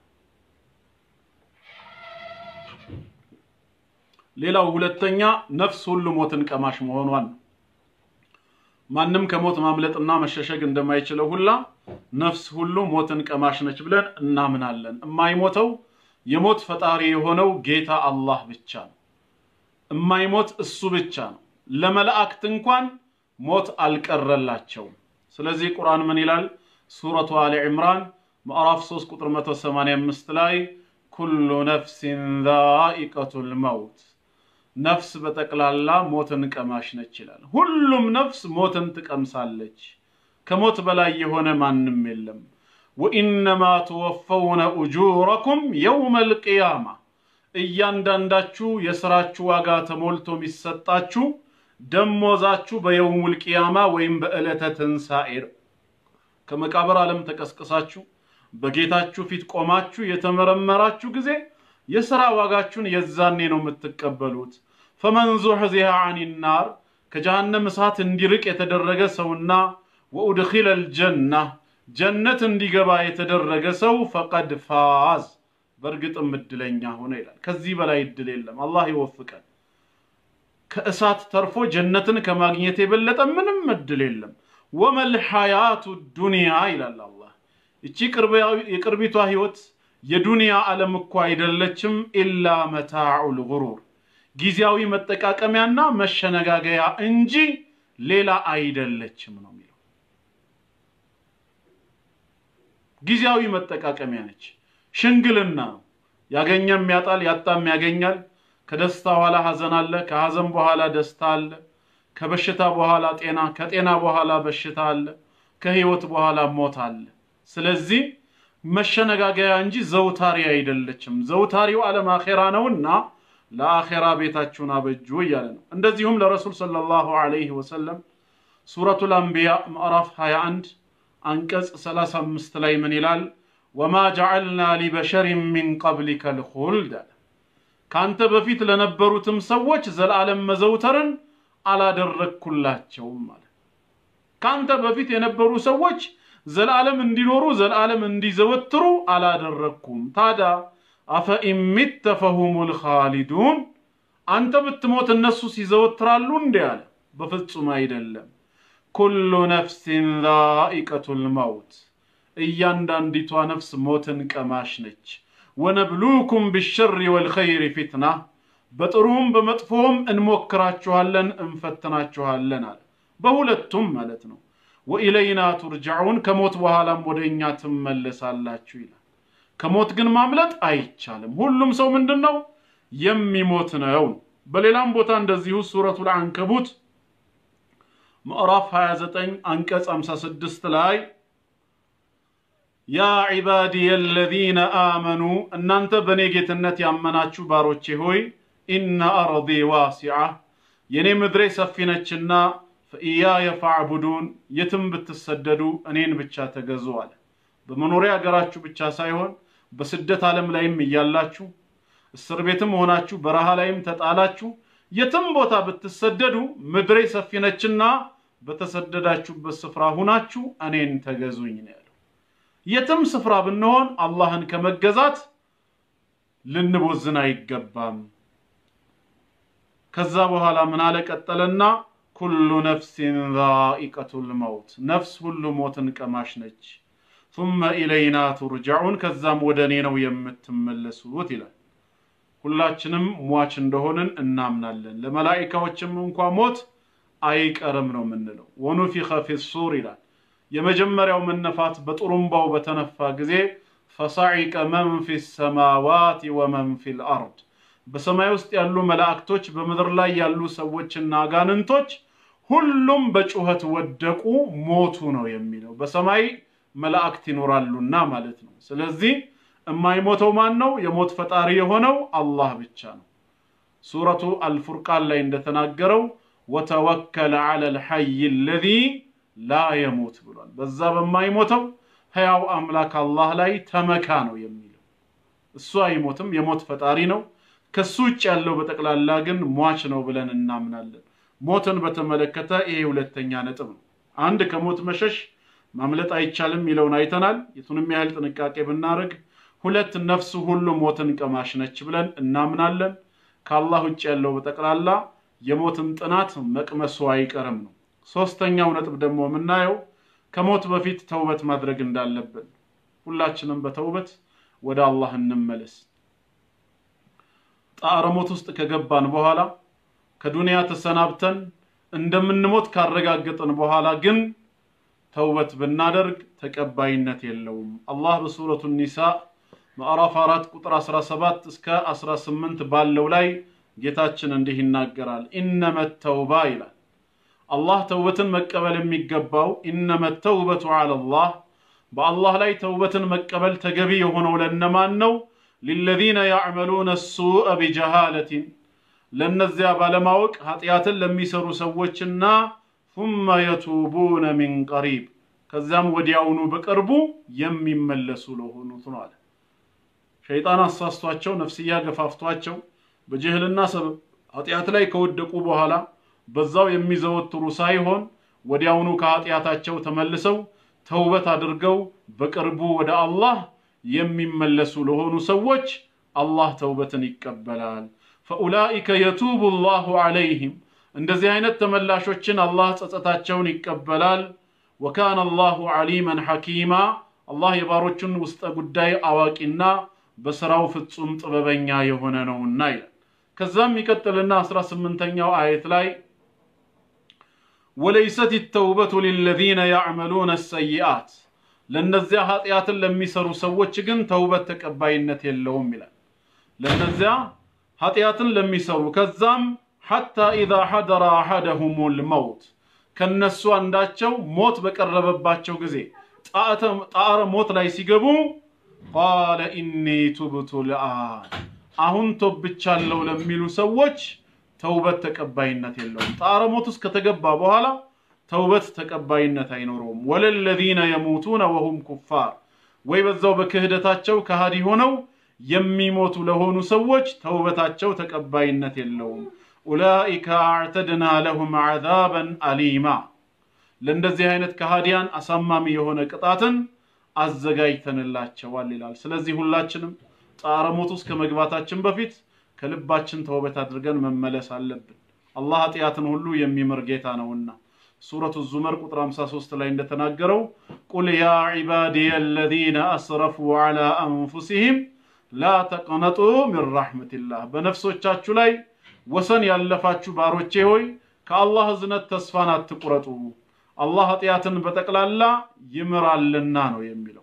ሌላው ሁለተኛ ነፍስ ሁሉ ሞትን ቀማሽ መሆኗን ነው ማንም ከሞት ማምለጥና መሸሸግ እንደማይችለው ሁላ ነፍስ ሁሉ ሞትን ቀማሽ ነች ብለን እናምናለን የማይሞተው የሞት ፈጣሪ የሆነው ጌታ አላህ ብቻ ነው የማይሞት እሱ ብቻ ነው ለመላእክት እንኳን ሞት አልቀረላቸውም ስለዚህ ቁርአን ምን ይላል ሱረቱ አሊ ዕምራን ምዕራፍ 3 ቁጥር 185 ላይ ኩሉ ነፍሲን ዛኢቀቱል መውት ነፍስ በጠቅላላ ሞትን ቀማሽ ነች ይላል ሁሉም ነፍስ ሞትን ትቀምሳለች ከሞት በላይ የሆነ ማንም የለም ወኢነማ ትወፈውነ ኡጁረኩም የውመ ልቅያማ እያንዳንዳችሁ የስራችሁ ዋጋ ተሞልቶ የሚሰጣችሁ ደሞዛችሁ በየውሙል ቂያማ ወይም በዕለተ ትንሣኤ ከመቃብር ዓለም ተቀስቅሳችሁ በጌታችሁ ፊት ቆማችሁ የተመረመራችሁ ጊዜ የሥራ ዋጋችሁን የዛኔ ነው የምትቀበሉት ፈመን ዙሕዚሃ አኒ ናር ከጀሃነም እሳት እንዲርቅ የተደረገ ሰውና ወኡድኺለ ልጀና ጀነት እንዲገባ የተደረገ ሰው ፈቀድ ፋዝ በእርግጥም እድለኛ ሆነ ይላል ከዚህ በላይ እድል የለም አላህ ይወፍቀን ከእሳት ተርፎ ጀነትን ከማግኘት የበለጠ ምንም እድል የለም ወመል ሐያቱ ዱንያ ይላል አላህ እቺ የቅርቢቷ ህይወት የዱንያ ዓለም እኮ አይደለችም ኢላ መታዑ ልጉሩር ጊዜያዊ መጠቃቀሚያና መሸነጋገያ እንጂ ሌላ አይደለችም ነው የሚለው ጊዜያዊ መጠቃቀሚያ ነች ሽንግልና ነው ያገኘም ያጣል ያጣም ያገኛል ከደስታ በኋላ ሐዘን አለ ከሐዘን በኋላ ደስታ አለ ከበሽታ በኋላ ጤና ከጤና በኋላ በሽታ አለ ከህይወት በኋላ ሞት አለ ስለዚህ መሸነጋገያ እንጂ ዘውታሪ አይደለችም ዘውታሪው ዓለም አኼራ ነውና ለአኼራ ቤታችሁን አበጁ እያለ ነው እንደዚሁም ለረሱል ሰለላሁ ዐለይሂ ወሰለም ሱረቱል አንቢያ ምዕራፍ 21 አንቀጽ 35 ላይ ምን ይላል ወማ ጀዐልና ሊበሸሪን ሚን ቀብሊከ ልኹልድ አለ ከአንተ በፊት ለነበሩትም ሰዎች ዘላለም መዘውተርን አላደረግኩላቸውም ማለት ከአንተ በፊት የነበሩ ሰዎች ዘላለም እንዲኖሩ ዘላለም እንዲዘወትሩ አላደረግኩም ታዲያ አፈኢሚተ ፈሁሙል ኻሊዱን አንተ ብትሞት እነሱ ሲዘወትራሉ እንዴ አለ በፍጹም አይደለም ኩሉ ነፍሲን ዛኢቀቱል መውት እያንዳንዲቷ ነፍስ ሞትን ቀማሽ ነች። ወነብሉኩም ቢሸሪ ወልኸይሪ ፊትና በጥሩም በመጥፎም እንሞክራችኋለን እንፈትናችኋለን አለ። በሁለቱም ማለት ነው። ወኢለይና ቱርጃዑን ከሞት በኋላም ወደ እኛ ትመለሳላችሁ ይላል። ከሞት ግን ማምለጥ አይቻልም። ሁሉም ሰው ምንድን ነው የሚሞት ነው። በሌላም ቦታ እንደዚሁ ሱረቱል አንከቡት ምዕራፍ 29 አንቀጽ 56 ላይ ያ ዒባዲየ አለዚነ አመኑ እናንተ በእኔ ጌትነት ያመናችሁ ባሮቼ ሆይ ኢነ አርዲ ዋሲዓ የእኔ ምድሬ ሰፊ ነችና ፈኢያየ ፈዕቡዱን የትም ብትሰደዱ እኔን ብቻ ተገዙ አለ። በመኖሪያ ሀገራችሁ ብቻ ሳይሆን በስደት ዓለም ላይም እያላችሁ እስር ቤትም ሆናችሁ በረሃ ላይም ተጣላችሁ የትም ቦታ ብትሰደዱ ምድሬ ሰፊ ነችና በተሰደዳችሁበት ስፍራ ሁናችሁ እኔን ተገዙኝ ነው ያለው። የትም ስፍራ ብንሆን አላህን ከመገዛት ልንቦዝን አይገባም። ከዛ በኋላ ምን አለ ቀጠለና ኩሉ ነፍሲን ዛኢቀቱል መውት ነፍስ ሁሉ ሞትን ቀማሽ ነች። ثم ኢለይና ቱርጃዑን ከዛም ወደ እኔ ነው የምትመለሱት ይላል። ሁላችንም ሟች እንደሆንን እናምናለን። ለመላኢካዎችም እንኳ ሞት አይቀርም ነው የምንለው። ወኑፊኸ ፊሱር ይላል። የመጀመሪያው መነፋት በጥሩምባው በተነፋ ጊዜ ፈሳዒቀ መን ፊ ሰማዋት ወመን ፊ ልአርድ በሰማይ ውስጥ ያሉ መላእክቶች፣ በምድር ላይ ያሉ ሰዎችና አጋንንቶች ሁሉም በጩኸት ወደቁ፣ ሞቱ ነው የሚለው። በሰማይ መላእክት ይኖራሉና ማለት ነው። ስለዚህ የማይሞተው ማን ነው? የሞት ፈጣሪ የሆነው አላህ ብቻ ነው። ሱረቱ አልፉርቃን ላይ እንደተናገረው ወተወከለ ዐለ ልሐይ አለዚ ላ የሙት ብሏል። በዛ በማይሞተው ሕያው አምላክ አላህ ላይ ተመካ ነው የሚለው። እሱ አይሞትም፣ የሞት ፈጣሪ ነው። ከሱ ውጭ ያለው በጠቅላላ ግን ሟች ነው ብለን እናምናለን። ሞትን በተመለከተ ይሄ ሁለተኛ ነጥብ ነው። አንድ ከሞት መሸሽ ማምለጥ አይቻልም የሚለውን አይተናል። የቱንም ያህል ጥንቃቄ ብናደርግ ሁለት ነፍስ ሁሉ ሞትን ቀማሽ ነች ብለን እናምናለን። ከአላህ ውጭ ያለው በጠቅላላ የሞትን ጥናት መቅመሱ አይቀርም ነው። ሶስተኛው ነጥብ ደግሞ የምናየው ከሞት በፊት ተውበት ማድረግ እንዳለብን፣ ሁላችንም በተውበት ወደ አላህ እንመለስ። ጣዕረ ሞት ውስጥ ከገባን በኋላ ከዱንያ ተሰናብተን እንደምንሞት ካረጋገጥን በኋላ ግን ተውበት ብናደርግ ተቀባይነት የለውም። አላህ በሱረቱ ኒሳ ምዕራፍ 4 ቁጥር 17 እስከ 18 ባለው ላይ ጌታችን እንዲህ ይናገራል። ኢነመ ተውባ ይላል። አላህ ተውበትን መቀበል የሚገባው ኢነመ ተውበቱ ዐለላህ በአላህ ላይ ተውበትን መቀበል ተገቢ የሆነው ለነማን ነው? ሊለዚነ ያዕመሉነ ሱአ ቢጀሃለቲን ለእነዚያ ባለማወቅ ኃጢአትን ለሚሰሩ ሰዎችና ثم يتوبون من قريب ከዚያም ወዲያውኑ በቅርቡ የሚመለሱ ለሆኑት ነው አለ። ሸይጣን አሳስቷቸው ነፍስያ ገፋፍቷቸው በጅህልና ሰበብ ኃጢአት ላይ ከወደቁ በኋላ በዛው የሚዘወትሩ ሳይሆን ወዲያውኑ ከኃጢአታቸው ተመልሰው ተውበት አድርገው በቅርቡ ወደ አላህ የሚመለሱ ለሆኑ ሰዎች አላህ ተውበትን ይቀበላል። ፈኡላኢከ የቱቡ ላሁ ዐለይህም እንደዚህ አይነት ተመላሾችን አላህ ጸጸታቸውን ይቀበላል። ወካነ አላሁ ዐሊመን ሐኪማ አላህ የባሮቹን ውስጠ ጉዳይ አዋቂና በስራው ፍጹም ጥበበኛ የሆነ ነውና ይላል። ከዛም ይቀጥልና አስራ ስምንተኛው አየት ላይ ወለይሰት ተውበቱ ሊለዚነ ያዕመሉነ ሰይአት ለእነዚያ ኃጢአትን ለሚሰሩ ሰዎች ግን ተውበት ተቀባይነት የለውም ይላል። ለእነዚያ ኃጢአትን ለሚሰሩ ከዛም ሐታ ኢዛ ሐደረ አሐደሁሙል መውት ከነሱ አንዳቸው ሞት በቀረበባቸው ጊዜ ጣዕረ ሞት ላይ ሲገቡ ቃለ ኢኒ ቱብቱ ልአን አሁን ቶብቻለሁ ለሚሉ ሰዎች ተውበት ተቀባይነት የለውም። ጣዕረ ሞት ውስጥ ከተገባ በኋላ ተውበት ተቀባይነት አይኖረውም። ወለለዚነ የሙቱነ ወሁም ኩፋር ወይ በዛው በክህደታቸው ከሃዲ ሆነው የሚሞቱ ለሆኑ ሰዎች ተውበታቸው ተቀባይነት የለውም። ኡላኢከ አዕተድና ለሁም ዐዛበን አሊማ ለእንደዚህ አይነት ከሃዲያን አሳማሚ የሆነ ቅጣትን አዘጋጅተንላቸዋል ይላል። ስለዚህ ሁላችንም ጣዕረ ሞት ውስጥ ከመግባታችን በፊት ከልባችን ተውበት አድርገን መመለስ አለብን። አላህ ኃጢአትን ሁሉ የሚምር ጌታ ነውና ሱረቱ ዙመር ቁጥር 53 ላይ እንደተናገረው ቁል ያ ዒባዲየ አለዚነ አስረፉ ዐላ አንፉሲሂም ላ ተቅነጡ ሚን ረሕመቲላህ በነፍሶቻችሁ ላይ ወሰን ያለፋችሁ ባሮቼ ሆይ ከአላህ እዝነት ተስፋን አትቁረጡ አላህ ኃጢአትን በጠቅላላ ይምራልና ነው የሚለው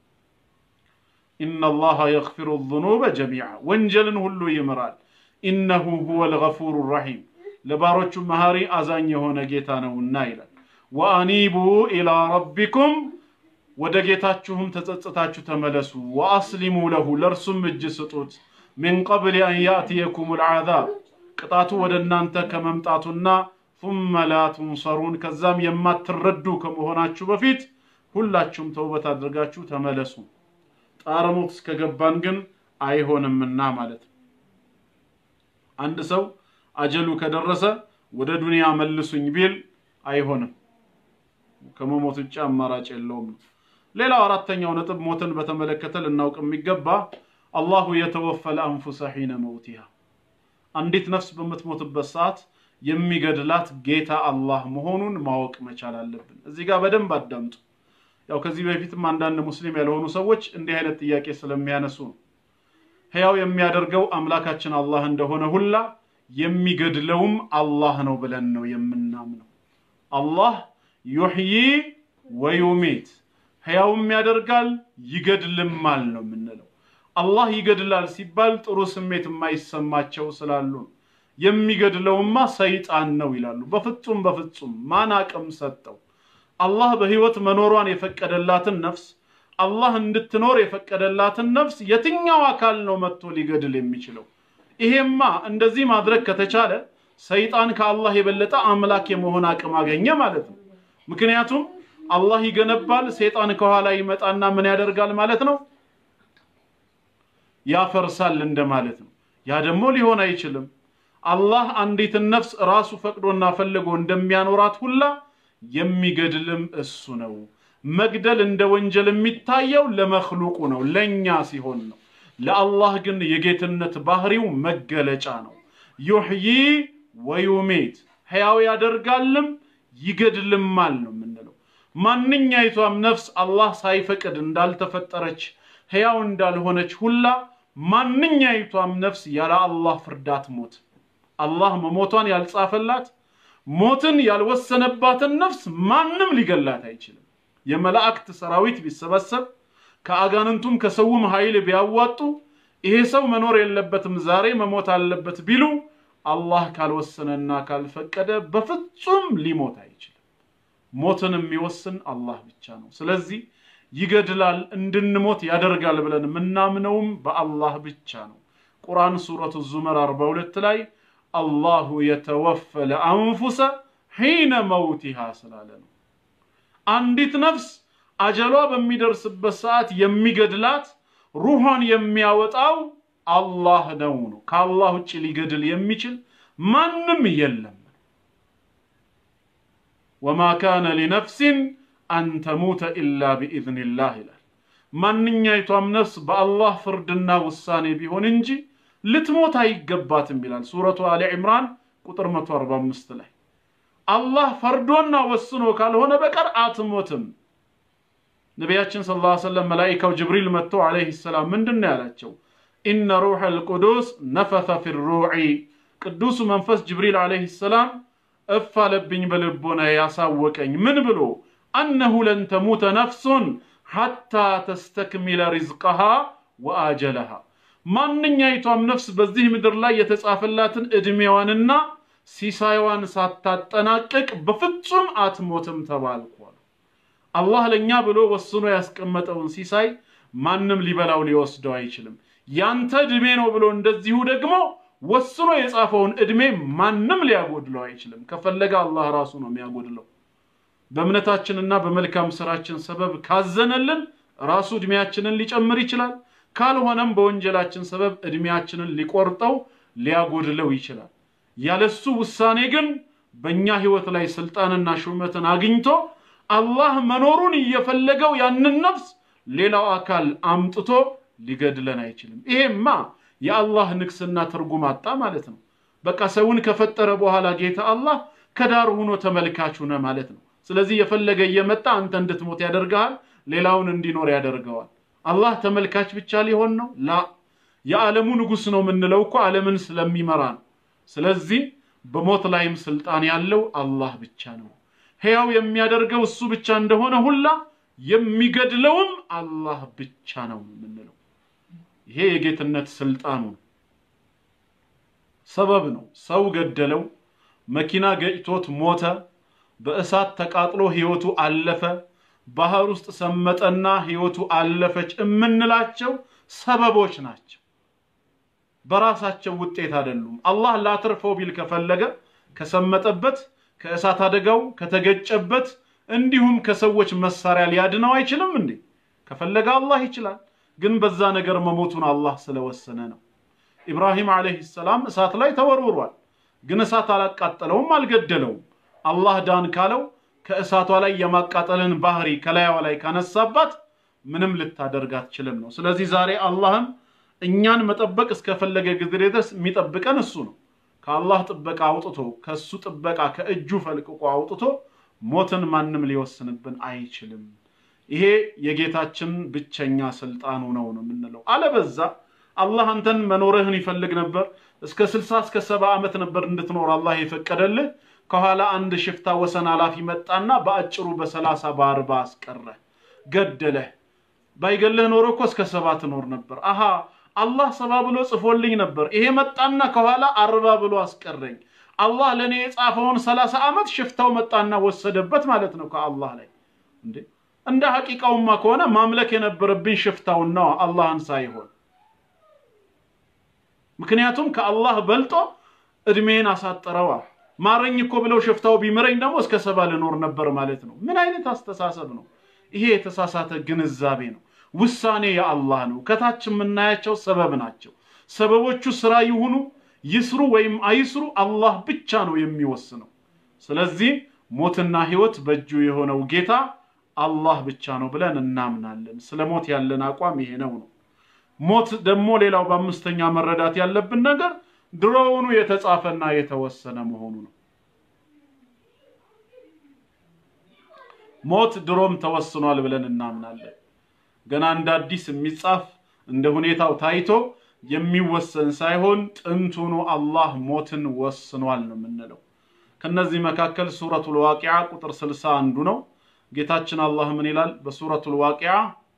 ኢነላሃ የግፊሩ ዙኑበ ጀሚዓ ወንጀልን ሁሉ ይምራል ኢነሁ ሁወል ገፉሩ ረሒም ለባሮቹ መሐሪ አዛኝ የሆነ ጌታ ነውና ይላል ወአኒቡ ኢላ ረቢኩም ወደ ጌታችሁም ተጸጽታችሁ ተመለሱ ወአስሊሙ ለሁ ለእርሱም እጅ ስጡት ሚን ቀብል አን ያእትየኩም ልዓዛብ ቅጣቱ ወደ እናንተ ከመምጣቱና ثم لا تنصرون ከዛም የማትረዱ ከመሆናችሁ በፊት ሁላችሁም ተውበት አድርጋችሁ ተመለሱ ጣረሞት እስከገባን ግን አይሆንምና ማለት ነው አንድ ሰው አጀሉ ከደረሰ ወደ ዱንያ መልሱኝ ቢል አይሆንም ከመሞት ውጭ አማራጭ የለውም ሌላው አራተኛው ነጥብ ሞትን በተመለከተ ልናውቅ የሚገባ አላሁ የተወፈለ አንፉሰ ሒነ መውቲሃ አንዲት ነፍስ በምትሞትበት ሰዓት የሚገድላት ጌታ አላህ መሆኑን ማወቅ መቻል አለብን እዚህ ጋር በደንብ አዳምጡ ያው ከዚህ በፊትም አንዳንድ ሙስሊም ያልሆኑ ሰዎች እንዲህ አይነት ጥያቄ ስለሚያነሱ ነው ሕያው የሚያደርገው አምላካችን አላህ እንደሆነ ሁላ የሚገድለውም አላህ ነው ብለን ነው የምናምነው አላህ ዩሕዪ ወዩሚት ሕያውም ያደርጋል ይገድልማል ነው የምንለው አላህ ይገድላል ሲባል ጥሩ ስሜት የማይሰማቸው ስላሉ ነው የሚገድለውማ ሰይጣን ነው ይላሉ በፍጹም በፍጹም ማን አቅም ሰጠው አላህ በህይወት መኖሯን የፈቀደላትን ነፍስ አላህ እንድትኖር የፈቀደላትን ነፍስ የትኛው አካል ነው መጥቶ ሊገድል የሚችለው ይሄማ እንደዚህ ማድረግ ከተቻለ ሰይጣን ከአላህ የበለጠ አምላክ የመሆን አቅም አገኘ ማለት ነው ምክንያቱም አላህ ይገነባል ሰይጣን ከኋላ ይመጣና ምን ያደርጋል ማለት ነው ያፈርሳል እንደማለት ነው ያ ደግሞ ሊሆን አይችልም አላህ አንዲትን ነፍስ ራሱ ፈቅዶና ፈልጎ እንደሚያኖራት ሁላ የሚገድልም እሱ ነው መግደል እንደ ወንጀል የሚታየው ለመክሉቁ ነው ለኛ ሲሆን ነው ለአላህ ግን የጌትነት ባህሪው መገለጫ ነው ዩሕዪ ወዩሜት ሕያው ያደርጋልም ይገድልማል ነው የምንለው ማንኛይቷም ነፍስ አላህ ሳይፈቅድ እንዳልተፈጠረች ሕያው እንዳልሆነች ሁላ ማንኛይቷም ነፍስ ያለ አላህ ፍርዳት ሞት አላህ መሞቷን ያልጻፈላት ሞትን ያልወሰነባትን ነፍስ ማንም ሊገላት አይችልም የመላእክት ሰራዊት ቢሰበሰብ ከአጋንንቱም ከሰውም ኃይል ቢያዋጡ ይሄ ሰው መኖር የለበትም ዛሬ መሞት አለበት ቢሉ አላህ ካልወሰነና ካልፈቀደ በፍጹም ሊሞት አይችልም ሞትን የሚወስን አላህ ብቻ ነው ስለዚህ ይገድላል እንድንሞት ያደርጋል ብለን የምናምነውም በአላህ ብቻ ነው ቁርአን ሱረቱ ዙመር 42 ላይ አላሁ የተወፈለ አንፉሰ ሒነ መውቲሃ ስላለ ነው አንዲት ነፍስ አጀሏ በሚደርስበት ሰዓት የሚገድላት ሩሖን የሚያወጣው አላህ ነው ነው ከአላህ ውጭ ሊገድል የሚችል ማንም የለም ወማ ካነ ሊነፍሲን አን ተሙተ ኢላ ቢኢዝኒላህ ይላል ማንኛይቷም ነፍስ በአላህ ፍርድና ውሳኔ ቢሆን እንጂ ልትሞት አይገባትም ይላል ሱረቱ አሊ ዕምራን ቁጥር 145 ላይ አላህ ፈርዶና ወስኖ ካልሆነ በቀር አትሞትም ነቢያችን ስ ላ ሰለም መላኢካው ጅብሪል መጥቶ አለይህ ሰላም ምንድን ነው ያላቸው ኢነ ሩሕ ልቅዱስ ነፈተ ፊ ሩዒ ቅዱሱ መንፈስ ጅብሪል አለይህ ሰላም እፍ አለብኝ በልቦና ያሳወቀኝ ምን ብሎ አነሁ ለን ተሙተ ነፍሱን ሐታ ተስተክሚለ ሪዝቀሃ ወአጀለሃ ማንኛይቷም ነፍስ በዚህ ምድር ላይ የተጻፈላትን ዕድሜዋንና ሲሳይዋን ሳታጠናቅቅ በፍጹም አትሞትም ተባልኳል አላህ ለእኛ ብሎ ወስኖ ያስቀመጠውን ሲሳይ ማንም ሊበላው ሊወስደው አይችልም ያንተ ዕድሜ ነው ብሎ እንደዚሁ ደግሞ ወስኖ የጻፈውን ዕድሜ ማንም ሊያጎድለው አይችልም ከፈለገ አላህ ራሱ ነው የሚያጎድለው በእምነታችንና በመልካም ስራችን ሰበብ ካዘነልን ራሱ ዕድሜያችንን ሊጨምር ይችላል ካልሆነም በወንጀላችን ሰበብ ዕድሜያችንን ሊቆርጠው ሊያጎድለው ይችላል ያለሱ ውሳኔ ግን በእኛ ህይወት ላይ ስልጣንና ሹመትን አግኝቶ አላህ መኖሩን እየፈለገው ያንን ነፍስ ሌላው አካል አምጥቶ ሊገድለን አይችልም ይሄማ የአላህ ንግስና ትርጉም አጣ ማለት ነው በቃ ሰውን ከፈጠረ በኋላ ጌታ አላህ ከዳር ሆኖ ተመልካች ሆነ ማለት ነው። ስለዚህ የፈለገ እየመጣ አንተ እንድትሞት ያደርግሃል፣ ሌላውን እንዲኖር ያደርገዋል። አላህ ተመልካች ብቻ ሊሆን ነው? ላ የዓለሙ ንጉሥ ነው የምንለው እኮ ዓለምን ስለሚመራ ነው። ስለዚህ በሞት ላይም ስልጣን ያለው አላህ ብቻ ነው። ሕያው የሚያደርገው እሱ ብቻ እንደሆነ ሁላ የሚገድለውም አላህ ብቻ ነው የምንለው። ይሄ የጌትነት ስልጣኑ ነው። ሰበብ ነው። ሰው ገደለው፣ መኪና ገጭቶት ሞተ፣ በእሳት ተቃጥሎ ህይወቱ አለፈ፣ ባህር ውስጥ ሰመጠና ህይወቱ አለፈች የምንላቸው ሰበቦች ናቸው። በራሳቸው ውጤት አይደሉም። አላህ ላትርፈው ቢል ከፈለገ ከሰመጠበት፣ ከእሳት አደጋው፣ ከተገጨበት እንዲሁም ከሰዎች መሳሪያ ሊያድነው አይችልም እንዴ? ከፈለገ አላህ ይችላል። ግን በዛ ነገር መሞቱን አላህ ስለወሰነ ነው። ኢብራሂም ዓለይሂ ሰላም እሳት ላይ ተወርውሯል። ግን እሳት አላቃጠለውም፣ አልገደለውም። አላህ ዳን ካለው ከእሳቷ ላይ የማቃጠልን ባህሪ ከላያዋ ላይ ካነሳባት ምንም ልታደርግ አትችልም ነው። ስለዚህ ዛሬ አላህም እኛን መጠበቅ እስከፈለገ ጊዜ ድረስ የሚጠብቀን እሱ ነው። ከአላህ ጥበቃ አውጥቶ ከእሱ ጥበቃ ከእጁ ፈልቅቆ አውጥቶ ሞትን ማንም ሊወስንብን አይችልም። ይሄ የጌታችን ብቸኛ ስልጣኑ ነው ነው የምንለው። አለበዛ አላህ አንተን መኖርህን ይፈልግ ነበር። እስከ ስልሳ እስከ ሰባ ዓመት ነበር እንድትኖር አላህ የፈቀደልህ። ከኋላ አንድ ሽፍታ ወሰን ኃላፊ መጣና በአጭሩ በሰላሳ በአርባ አስቀረህ፣ ገደለህ። ባይገልህ ኖሮ እኮ እስከ ሰባ ትኖር ነበር። አሃ አላህ ሰባ ብሎ ጽፎልኝ ነበር። ይሄ መጣና ከኋላ አርባ ብሎ አስቀረኝ። አላህ ለእኔ የጻፈውን ሰላሳ ዓመት ሽፍታው መጣና ወሰደበት ማለት ነው ከአላህ ላይ እንዴ። እንደ ሐቂቃውማ ከሆነ ማምለክ የነበረብኝ ሽፍታውን ነው አላህን ሳይሆን ምክንያቱም ከአላህ በልጦ እድሜን አሳጠረዋ። ማረኝ እኮ ብለው ሽፍታው ቢምረኝ ደግሞ እስከ ሰባ ልኖር ነበር ማለት ነው። ምን አይነት አስተሳሰብ ነው ይሄ? የተሳሳተ ግንዛቤ ነው። ውሳኔ የአላህ ነው። ከታች የምናያቸው ሰበብ ናቸው። ሰበቦቹ ስራ ይሁኑ ይስሩ ወይም አይስሩ አላህ ብቻ ነው የሚወስነው። ስለዚህ ሞትና ህይወት በእጁ የሆነው ጌታ አላህ ብቻ ነው ብለን እናምናለን። ስለ ሞት ያለን አቋም ይሄ ነው ነው ሞት ደግሞ ሌላው በአምስተኛ መረዳት ያለብን ነገር ድሮውኑ የተጻፈና የተወሰነ መሆኑ ነው። ሞት ድሮም ተወስኗል ብለን እናምናለን። ገና እንደ አዲስ የሚጻፍ እንደ ሁኔታው ታይቶ የሚወሰን ሳይሆን ጥንቱኑ አላህ ሞትን ወስኗል ነው የምንለው። ከነዚህ መካከል ሱረቱል ዋቂዓ ቁጥር ስልሳ አንዱ ነው። ጌታችን አላህ ምን ይላል በሱረቱል ዋቂዓ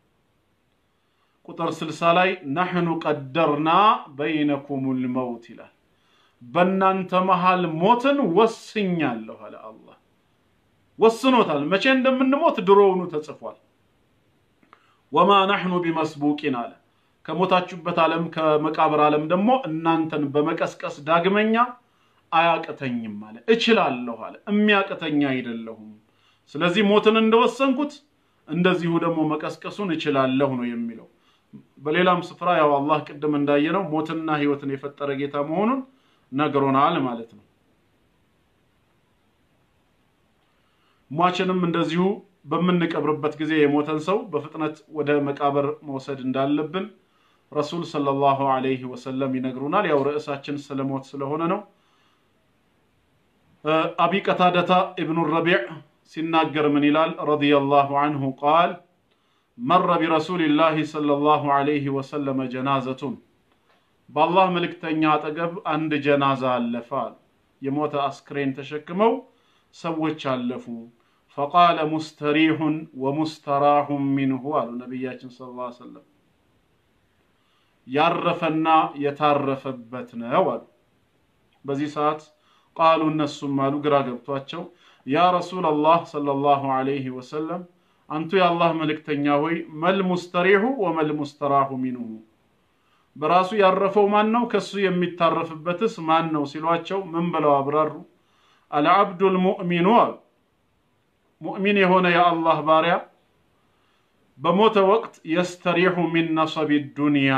ቁጥር 60 ላይ ነሕኑ ቀደርና በይነኩሙል መውት ይላል። በእናንተ መሃል ሞትን ወስኛለሁ አለ አላህ። ወስኖታል። መቼ እንደምንሞት ድሮውኑ ተጽፏል። ወማ ነሕኑ ቢመስቡቂን አለ። ከሞታችሁበት ዓለም ከመቃብር ዓለም ደግሞ እናንተን በመቀስቀስ ዳግመኛ አያቅተኝም አለ። እችላለሁ አለ። የሚያቅተኛ አይደለሁም። ስለዚህ ሞትን እንደወሰንኩት እንደዚሁ ደግሞ መቀስቀሱን እችላለሁ ነው የሚለው። በሌላም ስፍራ ያው አላህ ቅድም እንዳየነው ሞትና ህይወትን የፈጠረ ጌታ መሆኑን ነግሮናል ማለት ነው። ሟችንም እንደዚሁ በምንቀብርበት ጊዜ የሞተን ሰው በፍጥነት ወደ መቃብር መውሰድ እንዳለብን ረሱል ሰለላሁ ዐለይሂ ወሰለም ይነግሩናል። ያው ርዕሳችን ስለ ሞት ስለሆነ ነው። አቢ ቀታደታ ኢብኑ ረቢዕ ሲናገር ምን ይላል? ረዲየላሁ አንሁ ቃል መረ ቢረሱሊላሂ ሰለላሁ ዐለይሂ ወሰለም ጀናዘቱን በአላህ መልእክተኛ አጠገብ አንድ ጀናዛ አለፈ አሉ። የሞተ አስክሬን ተሸክመው ሰዎች አለፉ። ፈቃለ ሙስተሪሑን ወሙስተራሑን ሚንሁ አሉ ነቢያችን ሰለላሁ ዐለይሂ ወሰለም ያረፈና የታረፈበት ነው አሉ። በዚህ ሰዓት ቃሉ እነሱም አሉ ግራ ገብቷቸው ያ ረሱለላህ ሰለላሁ ዐለይሂ ወሰለም አንቱ የአላህ መልእክተኛ ሆይ መል ሙስተሪሑ ወመል ሙስተራሑ ሚንሁ በራሱ ያረፈው ማን ነው? ከሱ የሚታረፍበትስ ማን ነው? ሲሏቸው ምን ብለው አብራሩ? አልዓብዱል ሙእሚኑ አሉ። ሙእሚን የሆነ የአላህ ባሪያ በሞተ ወቅት የስተሪሑ ሚን ነሰቢ ዱንያ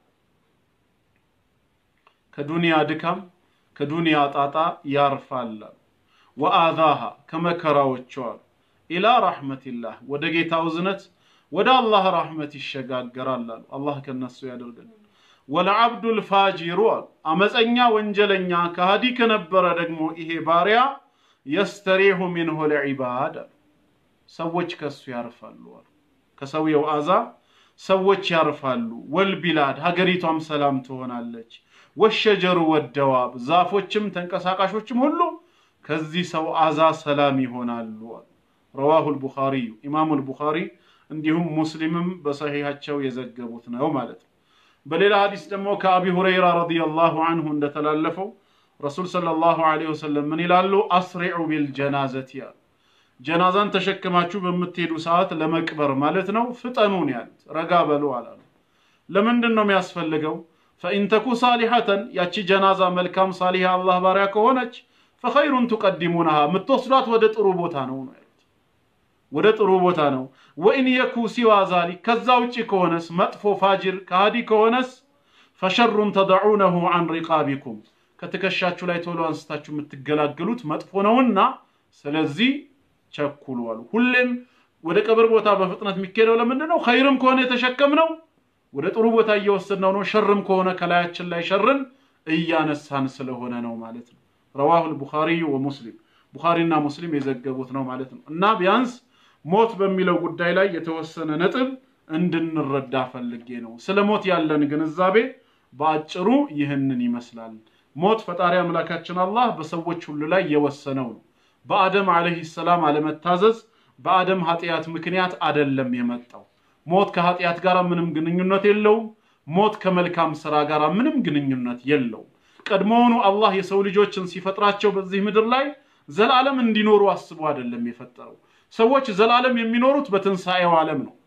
ከዱንያ ድካም ከዱንያ ጣጣ ያርፋል ወአዛሃ ከመከራዎቿ አሉ ኢላ ረሕመቲላህ ወደ ጌታው እዝነት ወደ አላህ ረሕመት ይሸጋገራል አሉ። አላህ ከነሱ ያደርገን። ወለዓብዱል ፋጂሩ አሉ አመፀኛ ወንጀለኛ ከሃዲ ከነበረ ደግሞ ይሄ ባሪያ የስተሪሑ ሚንሁ ልዒባድ አሉ ሰዎች ከሱ ያርፋሉ አሉ ከሰውየው አዛ ሰዎች ያርፋሉ ወልቢላድ ሀገሪቷም ሰላም ትሆናለች ወሸጀሩ ወደዋብ ዛፎችም ተንቀሳቃሾችም ሁሉ ከዚህ ሰው አዛ ሰላም ይሆናሉ አሉ ረዋሁ ልቡኻሪዩ ኢማሙ ልቡኻሪ እንዲሁም ሙስሊምም በሰሒሐቸው የዘገቡት ነው ማለት ነው በሌላ ሀዲስ ደግሞ ከአቢ ሁረይራ ረዲየላሁ አንሁ እንደተላለፈው ረሱል ሰለላሁ ዐለይሂ ወሰለም ምን ይላሉ አስሪዑ ቢልጀናዘት ያሉ ጀናዛን ተሸክማችሁ በምትሄዱ ሰዓት ለመቅበር ማለት ነው ፍጠኑን ያሉት ረጋ በሉ አላሉ ለምንድን ነው የሚያስፈልገው ፈኢንተኩ ሳሊሐተን ያቺ ጀናዛ መልካም ሳሊሐ አላህ ባሪያ ከሆነች ፈኸይሩን ቱቀዲሙነሃ የምትወስዷት ወደ ጥሩ ቦታ ነው ነው ያሉት ወደ ጥሩ ቦታ ነው ወኢን የኩ ሲዋ ዛሊክ ከዛ ውጭ ከሆነስ መጥፎ ፋጅር ከሃዲ ከሆነስ ፈሸሩን ተደዑነሁ አን ሪቃቢኩም ከትከሻችሁ ላይ ቶሎ አንስታችሁ የምትገላገሉት መጥፎ ነውና ስለዚህ ቸኩሉ አሉ ሁሌም ወደ ቀብር ቦታ በፍጥነት የሚካሄደው ለምንድን ነው ኸይርም ከሆነ የተሸከምነው ወደ ጥሩ ቦታ እየወሰድነው ነው ሸርም ከሆነ ከላያችን ላይ ሸርን እያነሳን ስለሆነ ነው ማለት ነው ረዋሁ ልቡኻሪዩ ወሙስሊም ቡኻሪና ሙስሊም የዘገቡት ነው ማለት ነው እና ቢያንስ ሞት በሚለው ጉዳይ ላይ የተወሰነ ነጥብ እንድንረዳ ፈልጌ ነው ስለ ሞት ያለን ግንዛቤ በአጭሩ ይህንን ይመስላል ሞት ፈጣሪ አምላካችን አላህ በሰዎች ሁሉ ላይ የወሰነው ነው በአደም አለህ ሰላም አለመታዘዝ በአደም ኃጢአት ምክንያት አደለም የመጣው ሞት ከኃጢአት ጋር ምንም ግንኙነት የለውም ሞት ከመልካም ስራ ጋር ምንም ግንኙነት የለውም ቀድሞውኑ አላህ የሰው ልጆችን ሲፈጥራቸው በዚህ ምድር ላይ ዘላለም እንዲኖሩ አስቦ አይደለም የፈጠረው ሰዎች ዘላለም የሚኖሩት በትንሣኤው ዓለም ነው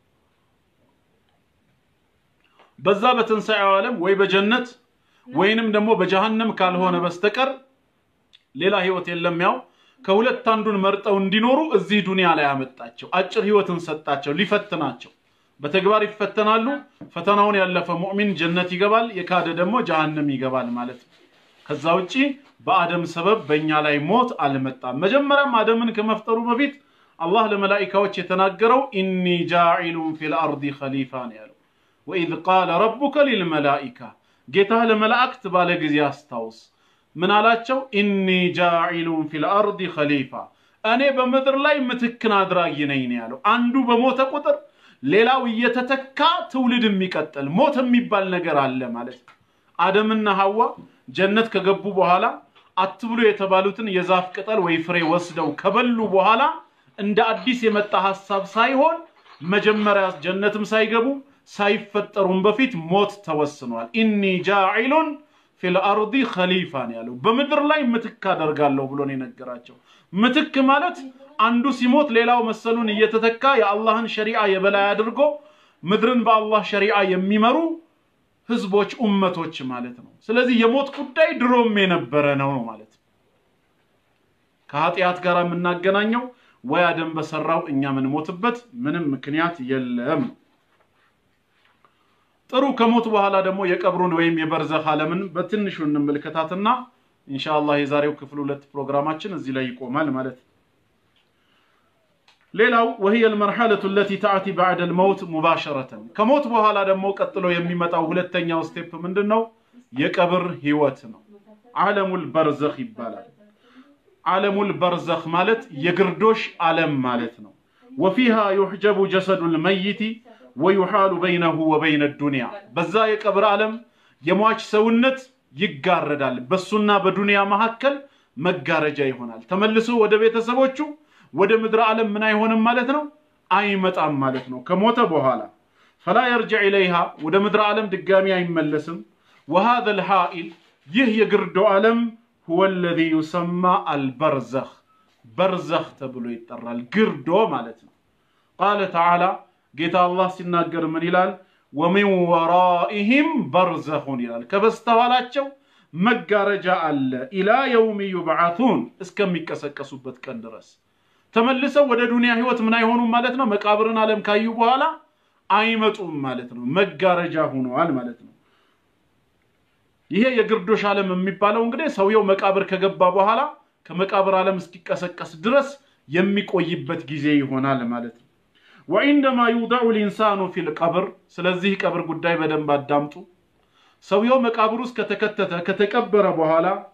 በዛ በትንሣኤው ዓለም ወይ በጀነት ወይንም ደግሞ በጀሃነም ካልሆነ በስተቀር ሌላ ህይወት የለም ያው ከሁለት አንዱን መርጠው እንዲኖሩ እዚህ ዱንያ ላይ ያመጣቸው አጭር ህይወትን ሰጣቸው ሊፈትናቸው በተግባር ይፈተናሉ ፈተናውን ያለፈ ሙእሚን ጀነት ይገባል የካደ ደግሞ ጀሃነም ይገባል ማለት ነው ከዛ ውጪ በአደም ሰበብ በእኛ ላይ ሞት አልመጣም መጀመሪያም አደምን ከመፍጠሩ በፊት አላህ ለመላኢካዎች የተናገረው ኢኒ ጃዒሉን ፊል አርዲ ኸሊፋ ነው ያለው ወኢዝ ቃለ ረቡከ ሊልመላኢካ ጌታህ ለመላእክት ባለ ጊዜ አስታውስ ምን አላቸው ኢኒ ጃዒሉን ፊል አርዲ ኸሊፋ እኔ በምድር ላይ ምትክን አድራጊ ነኝ ነው ያለው አንዱ በሞተ ቁጥር ሌላው እየተተካ ትውልድ የሚቀጥል ሞት የሚባል ነገር አለ ማለት ነው አደምና ሐዋ ጀነት ከገቡ በኋላ አትብሉ የተባሉትን የዛፍ ቅጠል ወይ ፍሬ ወስደው ከበሉ በኋላ እንደ አዲስ የመጣ ሐሳብ ሳይሆን መጀመሪያ ጀነትም ሳይገቡ ሳይፈጠሩም በፊት ሞት ተወስኗል ኢኒ ጃዒሉን ፊል አርዲ ኸሊፋ ነው ያለው በምድር ላይ ምትክ አደርጋለሁ ብሎ ነው የነገራቸው ምትክ ማለት አንዱ ሲሞት ሌላው መሰሉን እየተተካ የአላህን ሸሪዓ የበላይ አድርጎ ምድርን በአላህ ሸሪዓ የሚመሩ ህዝቦች ኡመቶች ማለት ነው ስለዚህ የሞት ጉዳይ ድሮም የነበረ ነው ማለት ነው ከኃጢአት ጋር የምናገናኘው ወይ አደም በሰራው እኛ የምንሞትበት ምንም ምክንያት የለም ጥሩ ከሞት በኋላ ደግሞ የቀብሩን ወይም የበርዘኽ ዓለምን በትንሹ እንመልከታትና ኢንሻአላህ የዛሬው ክፍል ሁለት ፕሮግራማችን እዚህ ላይ ይቆማል ማለት ነው ሌላው وهي المرحلة التي تأتي بعد الموت مباشرة ከሞት በኋላ ደግሞ ቀጥሎ የሚመጣው ሁለተኛው ስቴፕ ምንድነው የቀብር ህይወት ነው ዓለሙል በርዘኽ ይባላል ዓለሙል በርዘኽ ማለት የግርዶሽ ዓለም ማለት ነው وفيها يحجب جسد الميت ويحال بينه وبين الدنيا በዛ የቀብር ዓለም የሟች ሰውነት ይጋረዳል በሱና በዱንያ መካከል መጋረጃ ይሆናል ተመልሶ ወደ ቤተሰቦቹ ወደ ምድር ዓለም ምን አይሆንም ማለት ነው አይመጣም ማለት ነው ከሞተ በኋላ ፈላ የርጅዕ ኢለይሃ ወደ ምድር ዓለም ድጋሚ አይመለስም وهذا الحائل ይህ የግርዶ ዓለም هو الذي يسمى البرزخ በርዘኽ ተብሎ ይጠራል ግርዶ ማለት ነው ቃለ ተዓላ ጌታ አላህ ሲናገር ምን ይላል ወሚን ወራኢህም በርዘኹን ይላል ከበስተኋላቸው መጋረጃ አለ ኢላ የውም ዩብዓቱን እስከሚቀሰቀሱበት ቀን ድረስ ተመልሰው ወደ ዱንያ ህይወት ምን አይሆኑም ማለት ነው መቃብርን ዓለም ካዩ በኋላ አይመጡም ማለት ነው መጋረጃ ሆነዋል ማለት ነው ይሄ የግርዶሽ ዓለም የሚባለው እንግዲህ ሰውየው መቃብር ከገባ በኋላ ከመቃብር ዓለም እስኪቀሰቀስ ድረስ የሚቆይበት ጊዜ ይሆናል ማለት ነው ወዒንደማ ዩውደዑ ልኢንሳኑ ፊል ቀብር ስለዚህ ቀብር ጉዳይ በደንብ አዳምጡ ሰውየው መቃብር ውስጥ ከተከተተ ከተቀበረ በኋላ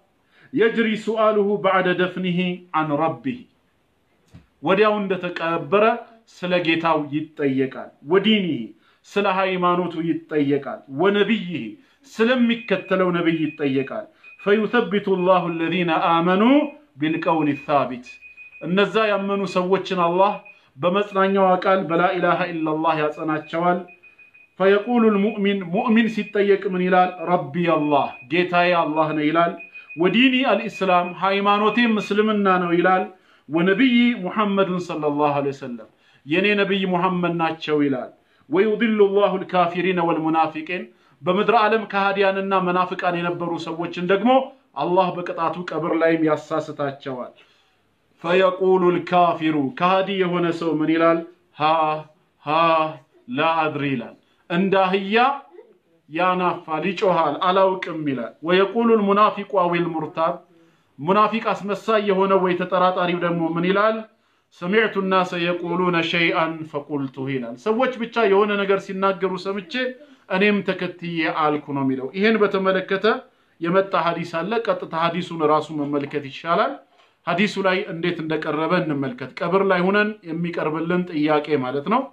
የጅሪ ሱአሉሁ ባዕደ ደፍኒሂ አን ረቢህ ወዲያው እንደተቀበረ ስለ ጌታው ይጠየቃል። ወዲኒህ ስለ ሃይማኖቱ ይጠየቃል። ወነቢይህ ስለሚከተለው ነቢይ ይጠየቃል። ፈዩተቢቱ ላሁ አለዚነ አመኑ ቢልቀውል ሳቢት እነዛ ያመኑ ሰዎችን አላህ በመጽናኛዋ ቃል በላኢላሃ ኢላላህ ያጸናቸዋል። ፈየቁሉ ልሙእሚን ሙእሚን ሲጠየቅ ምን ይላል? ረቢ አላህ ጌታዬ አላህ ነው ይላል። ወዲኒ አልኢስላም ሃይማኖቴም እስልምና ነው ይላል። ወነቢይ ሙሐመድን ሰለላሁ ዐለይሂ ወሰለም የኔ ነቢይ ሙሐመድ ናቸው ይላል። ወዩድሉ ላሁ ልካፊሪነ ወልሙናፊቂን በምድረ ዓለም ከሃዲያንና መናፍቃን የነበሩ ሰዎችን ደግሞ አላህ በቅጣቱ ቀብር ላይም ያሳስታቸዋል። ፈየቁሉ ልካፊሩ ከሃዲ የሆነ ሰው ምን ይላል? ሃ ሃ ላ አድሪ ይላል። እንደ አህያ ያናፋል፣ ይጮሃል፣ አላውቅም ይላል። ወየቁሉ ልሙናፊቁ አዊል ሙርታብ ሙናፊቅ አስመሳይ የሆነ ወይ ተጠራጣሪው ደግሞ ምን ይላል? ሰሚዕቱ ናሰ የቁሉነ ሸይአን ፈቁልቱ ይላል። ሰዎች ብቻ የሆነ ነገር ሲናገሩ ሰምቼ እኔም ተከትዬ አልኩ ነው የሚለው። ይሄን በተመለከተ የመጣ ሀዲስ አለ። ቀጥታ ሀዲሱን ራሱ መመልከት ይሻላል። ሀዲሱ ላይ እንዴት እንደቀረበ እንመልከት። ቀብር ላይ ሁነን የሚቀርብልን ጥያቄ ማለት ነው።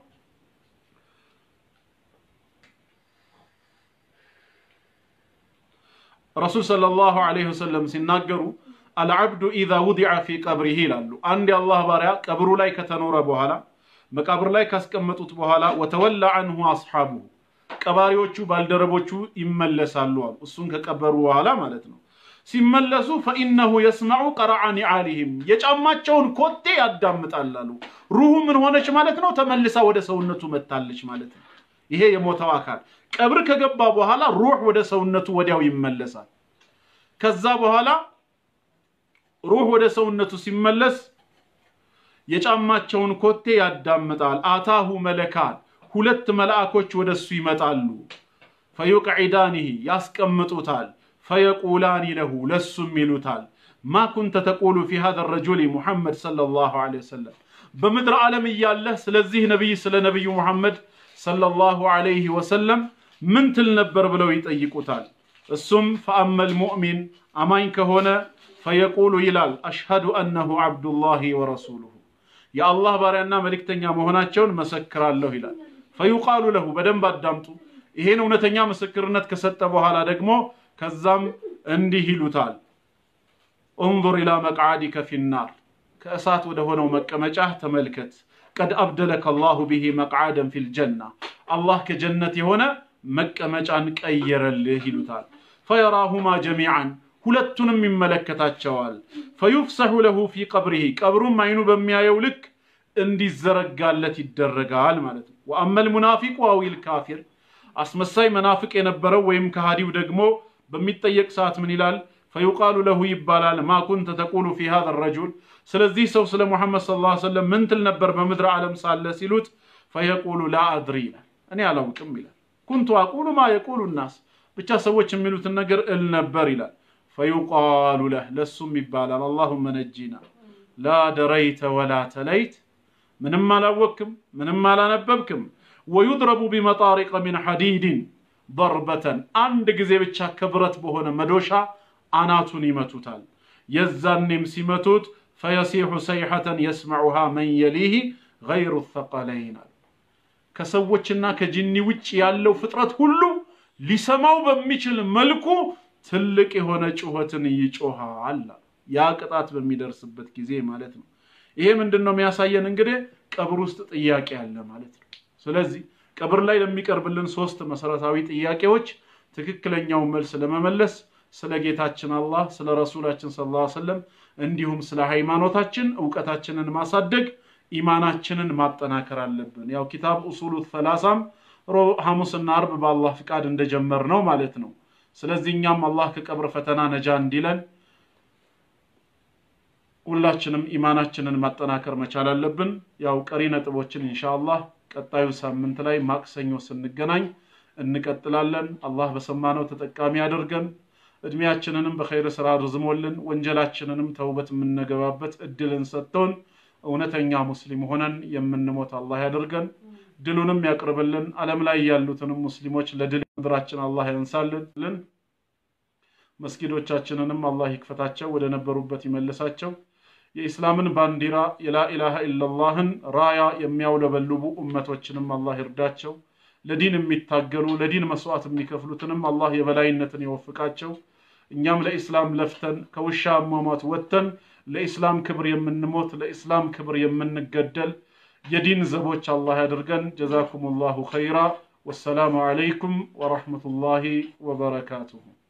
ረሱል ሰለላሁ ዐለይሂ ወሰለም ሲናገሩ አልዓብዱ ኢዛ ውዲዐ ፊ ቀብሪሂ ይላሉ። አንድ የአላህ ባሪያ ቀብሩ ላይ ከተኖረ በኋላ መቃብር ላይ ካስቀመጡት በኋላ ወተወላ አንሁ አስሓቡሁ ቀባሪዎቹ ባልደረቦቹ ይመለሳሉ አሉ። እሱን ከቀበሩ በኋላ ማለት ነው። ሲመለሱ ፈኢነሁ የስመዑ ቀረዐ ኒዓሊሂም የጫማቸውን ኮቴ ያዳምጣል አሉ። ሩሁ ምን ሆነች ማለት ነው? ተመልሳ ወደ ሰውነቱ መታለች ማለት ነው። ይሄ የሞተው አካል ቀብር ከገባ በኋላ ሩህ ወደ ሰውነቱ ወዲያው ይመለሳል። ከዛ በኋላ ሩህ ወደ ሰውነቱ ሲመለስ የጫማቸውን ኮቴ ያዳምጣል። አታሁ መለካን ሁለት መልአኮች ወደ እሱ ይመጣሉ። ፈዩቅዒዳኒህ ያስቀምጡታል። ፈየቁላኒ ለሁ ለሱም ይሉታል ማ ኩንተ ተቁሉ ፊ ሃዛ ረጁል ሙሐመድ ሰለላሁ ዐለይሂ ወሰለም በምድር ዓለም እያለህ ስለዚህ ነቢይ ስለ ነቢዩ ሙሐመድ ሰለላሁ ዐለይሂ ወሰለም ምን ትል ነበር ብለው ይጠይቁታል። እሱም ፈአመል ሙእሚን አማኝ ከሆነ ፈየቁሉ ይላል አሽሀዱ አነሁ ዐብዱላሂ ወረሱሉሁ የአላህ ባሪያና መልእክተኛ መሆናቸውን መሰክራለሁ ይላል። ፈዩቃሉ ለሁ በደንብ አዳምጡ። ይሄን እውነተኛ ምስክርነት ከሰጠ በኋላ ደግሞ ከዛም እንዲህ ይሉታል እንظር ኢላ መቅዓዲከ ፊናር ከእሳት ወደ ሆነው መቀመጫህ ተመልከት። ቀድ አብደለከ አላሁ ቢሂ መቅዓደን ፊል ጀና አላህ ከጀነት የሆነ መቀመጫን ቀየረልህ ይሉታል። ፈየራሁማ ጀሚዓን ሁለቱንም ይመለከታቸዋል። ፈዩፍሰሑ ለሁ ፊ ቀብሪሂ ቀብሩም አይኑ በሚያየው ልክ እንዲዘረጋለት ይደረጋል ማለት ነው። ወአመል ሙናፊቁ አዊል ካፊር አስመሳይ መናፍቅ የነበረው ወይም ከሃዲው ደግሞ በሚጠየቅ ሰዓት ምን ይላል? ፈዩቃሉ ለሁ ይባላል ማ ኩንተ ተቁሉ ፊ ሃዛ ረጁል ስለዚህ ሰው ስለ ሙሐመድ ሰለላሁ ዐለይሂ ወሰለም ምን ትል ነበር በምድረ ዓለም ሳለ ሲሉት ፈየቁሉ ላ አድሪ ይላል እኔ አላውቅም ይላል። ኩንቱ አቁሉ ማ የቁሉ ናስ ብቻ ሰዎች የሚሉትን ነገር እል ነበር ይላል። ፈዩቃሉ ለህ ለሱም ይባላል አላሁመ ነጂና ላ ደረይተ ወላ ተለይት ምንም አላወቅክም ምንም አላነበብክም ወዩድረቡ ቢመጣሪቀ ሚን ሐዲድን በርበተን አንድ ጊዜ ብቻ ከብረት በሆነ መዶሻ አናቱን ይመቱታል። የዛኔም ሲመቱት ፈየሲሑ ሰይሐተን የስመዑሃ መን የሊህ ገይሩ ተቀለይን አሉ። ከሰዎችና ከጅኒ ውጭ ያለው ፍጥረት ሁሉ ሊሰማው በሚችል መልኩ ትልቅ የሆነ ጩኸትን ይጮሃል። ያ ቅጣት በሚደርስበት ጊዜ ማለት ነው። ይሄ ምንድን ነው የሚያሳየን? እንግዲህ ቀብር ውስጥ ጥያቄ አለ ማለት ነው። ስለዚህ ቀብር ላይ ለሚቀርብልን ሶስት መሰረታዊ ጥያቄዎች ትክክለኛውን መልስ ለመመለስ ስለ ጌታችን አላህ ስለ ረሱላችን ሰለላሁ ዐለይሂ ወሰለም እንዲሁም ስለ ሃይማኖታችን እውቀታችንን ማሳደግ ኢማናችንን ማጠናከር አለብን። ያው ኪታብ ኡሱሉ ሰላሳም ሐሙስና አርብ በአላህ ፍቃድ እንደጀመር ነው ማለት ነው። ስለዚህ እኛም አላህ ከቀብር ፈተና ነጃ እንዲለን ሁላችንም ኢማናችንን ማጠናከር መቻል አለብን። ያው ቀሪ ነጥቦችን ኢንሻአላህ ቀጣዩ ሳምንት ላይ ማክሰኞ ስንገናኝ እንቀጥላለን። አላህ በሰማነው ተጠቃሚ አድርገን እድሜያችንንም በኸይር ስራ ርዝሞልን ወንጀላችንንም ተውበት የምንገባበት እድልን ሰጥቶን እውነተኛ ሙስሊም ሆነን የምንሞት አላህ ያደርገን። ድሉንም ያቅርብልን። ዓለም ላይ ያሉትንም ሙስሊሞች ለድል ምድራችን አላህ ያንሳልን። መስጊዶቻችንንም አላህ ይክፈታቸው፣ ወደ ነበሩበት ይመልሳቸው። የኢስላምን ባንዲራ የላኢላሃ ኢለላህን ራያ የሚያውለበልቡ እመቶችንም አላህ ይርዳቸው። ለዲን የሚታገሉ ለዲን መስዋዕት የሚከፍሉትንም አላህ የበላይነትን ይወፍቃቸው። እኛም ለኢስላም ለፍተን ከውሻ አሟሟት ወጥተን ለኢስላም ክብር የምንሞት ለኢስላም ክብር የምንገደል የዲን ዘቦች አላህ ያድርገን። ጀዛኩም ላሁ ኸይራ። ወሰላሙ ዓለይኩም ወረሕመቱላሂ ወበረካቱሁ።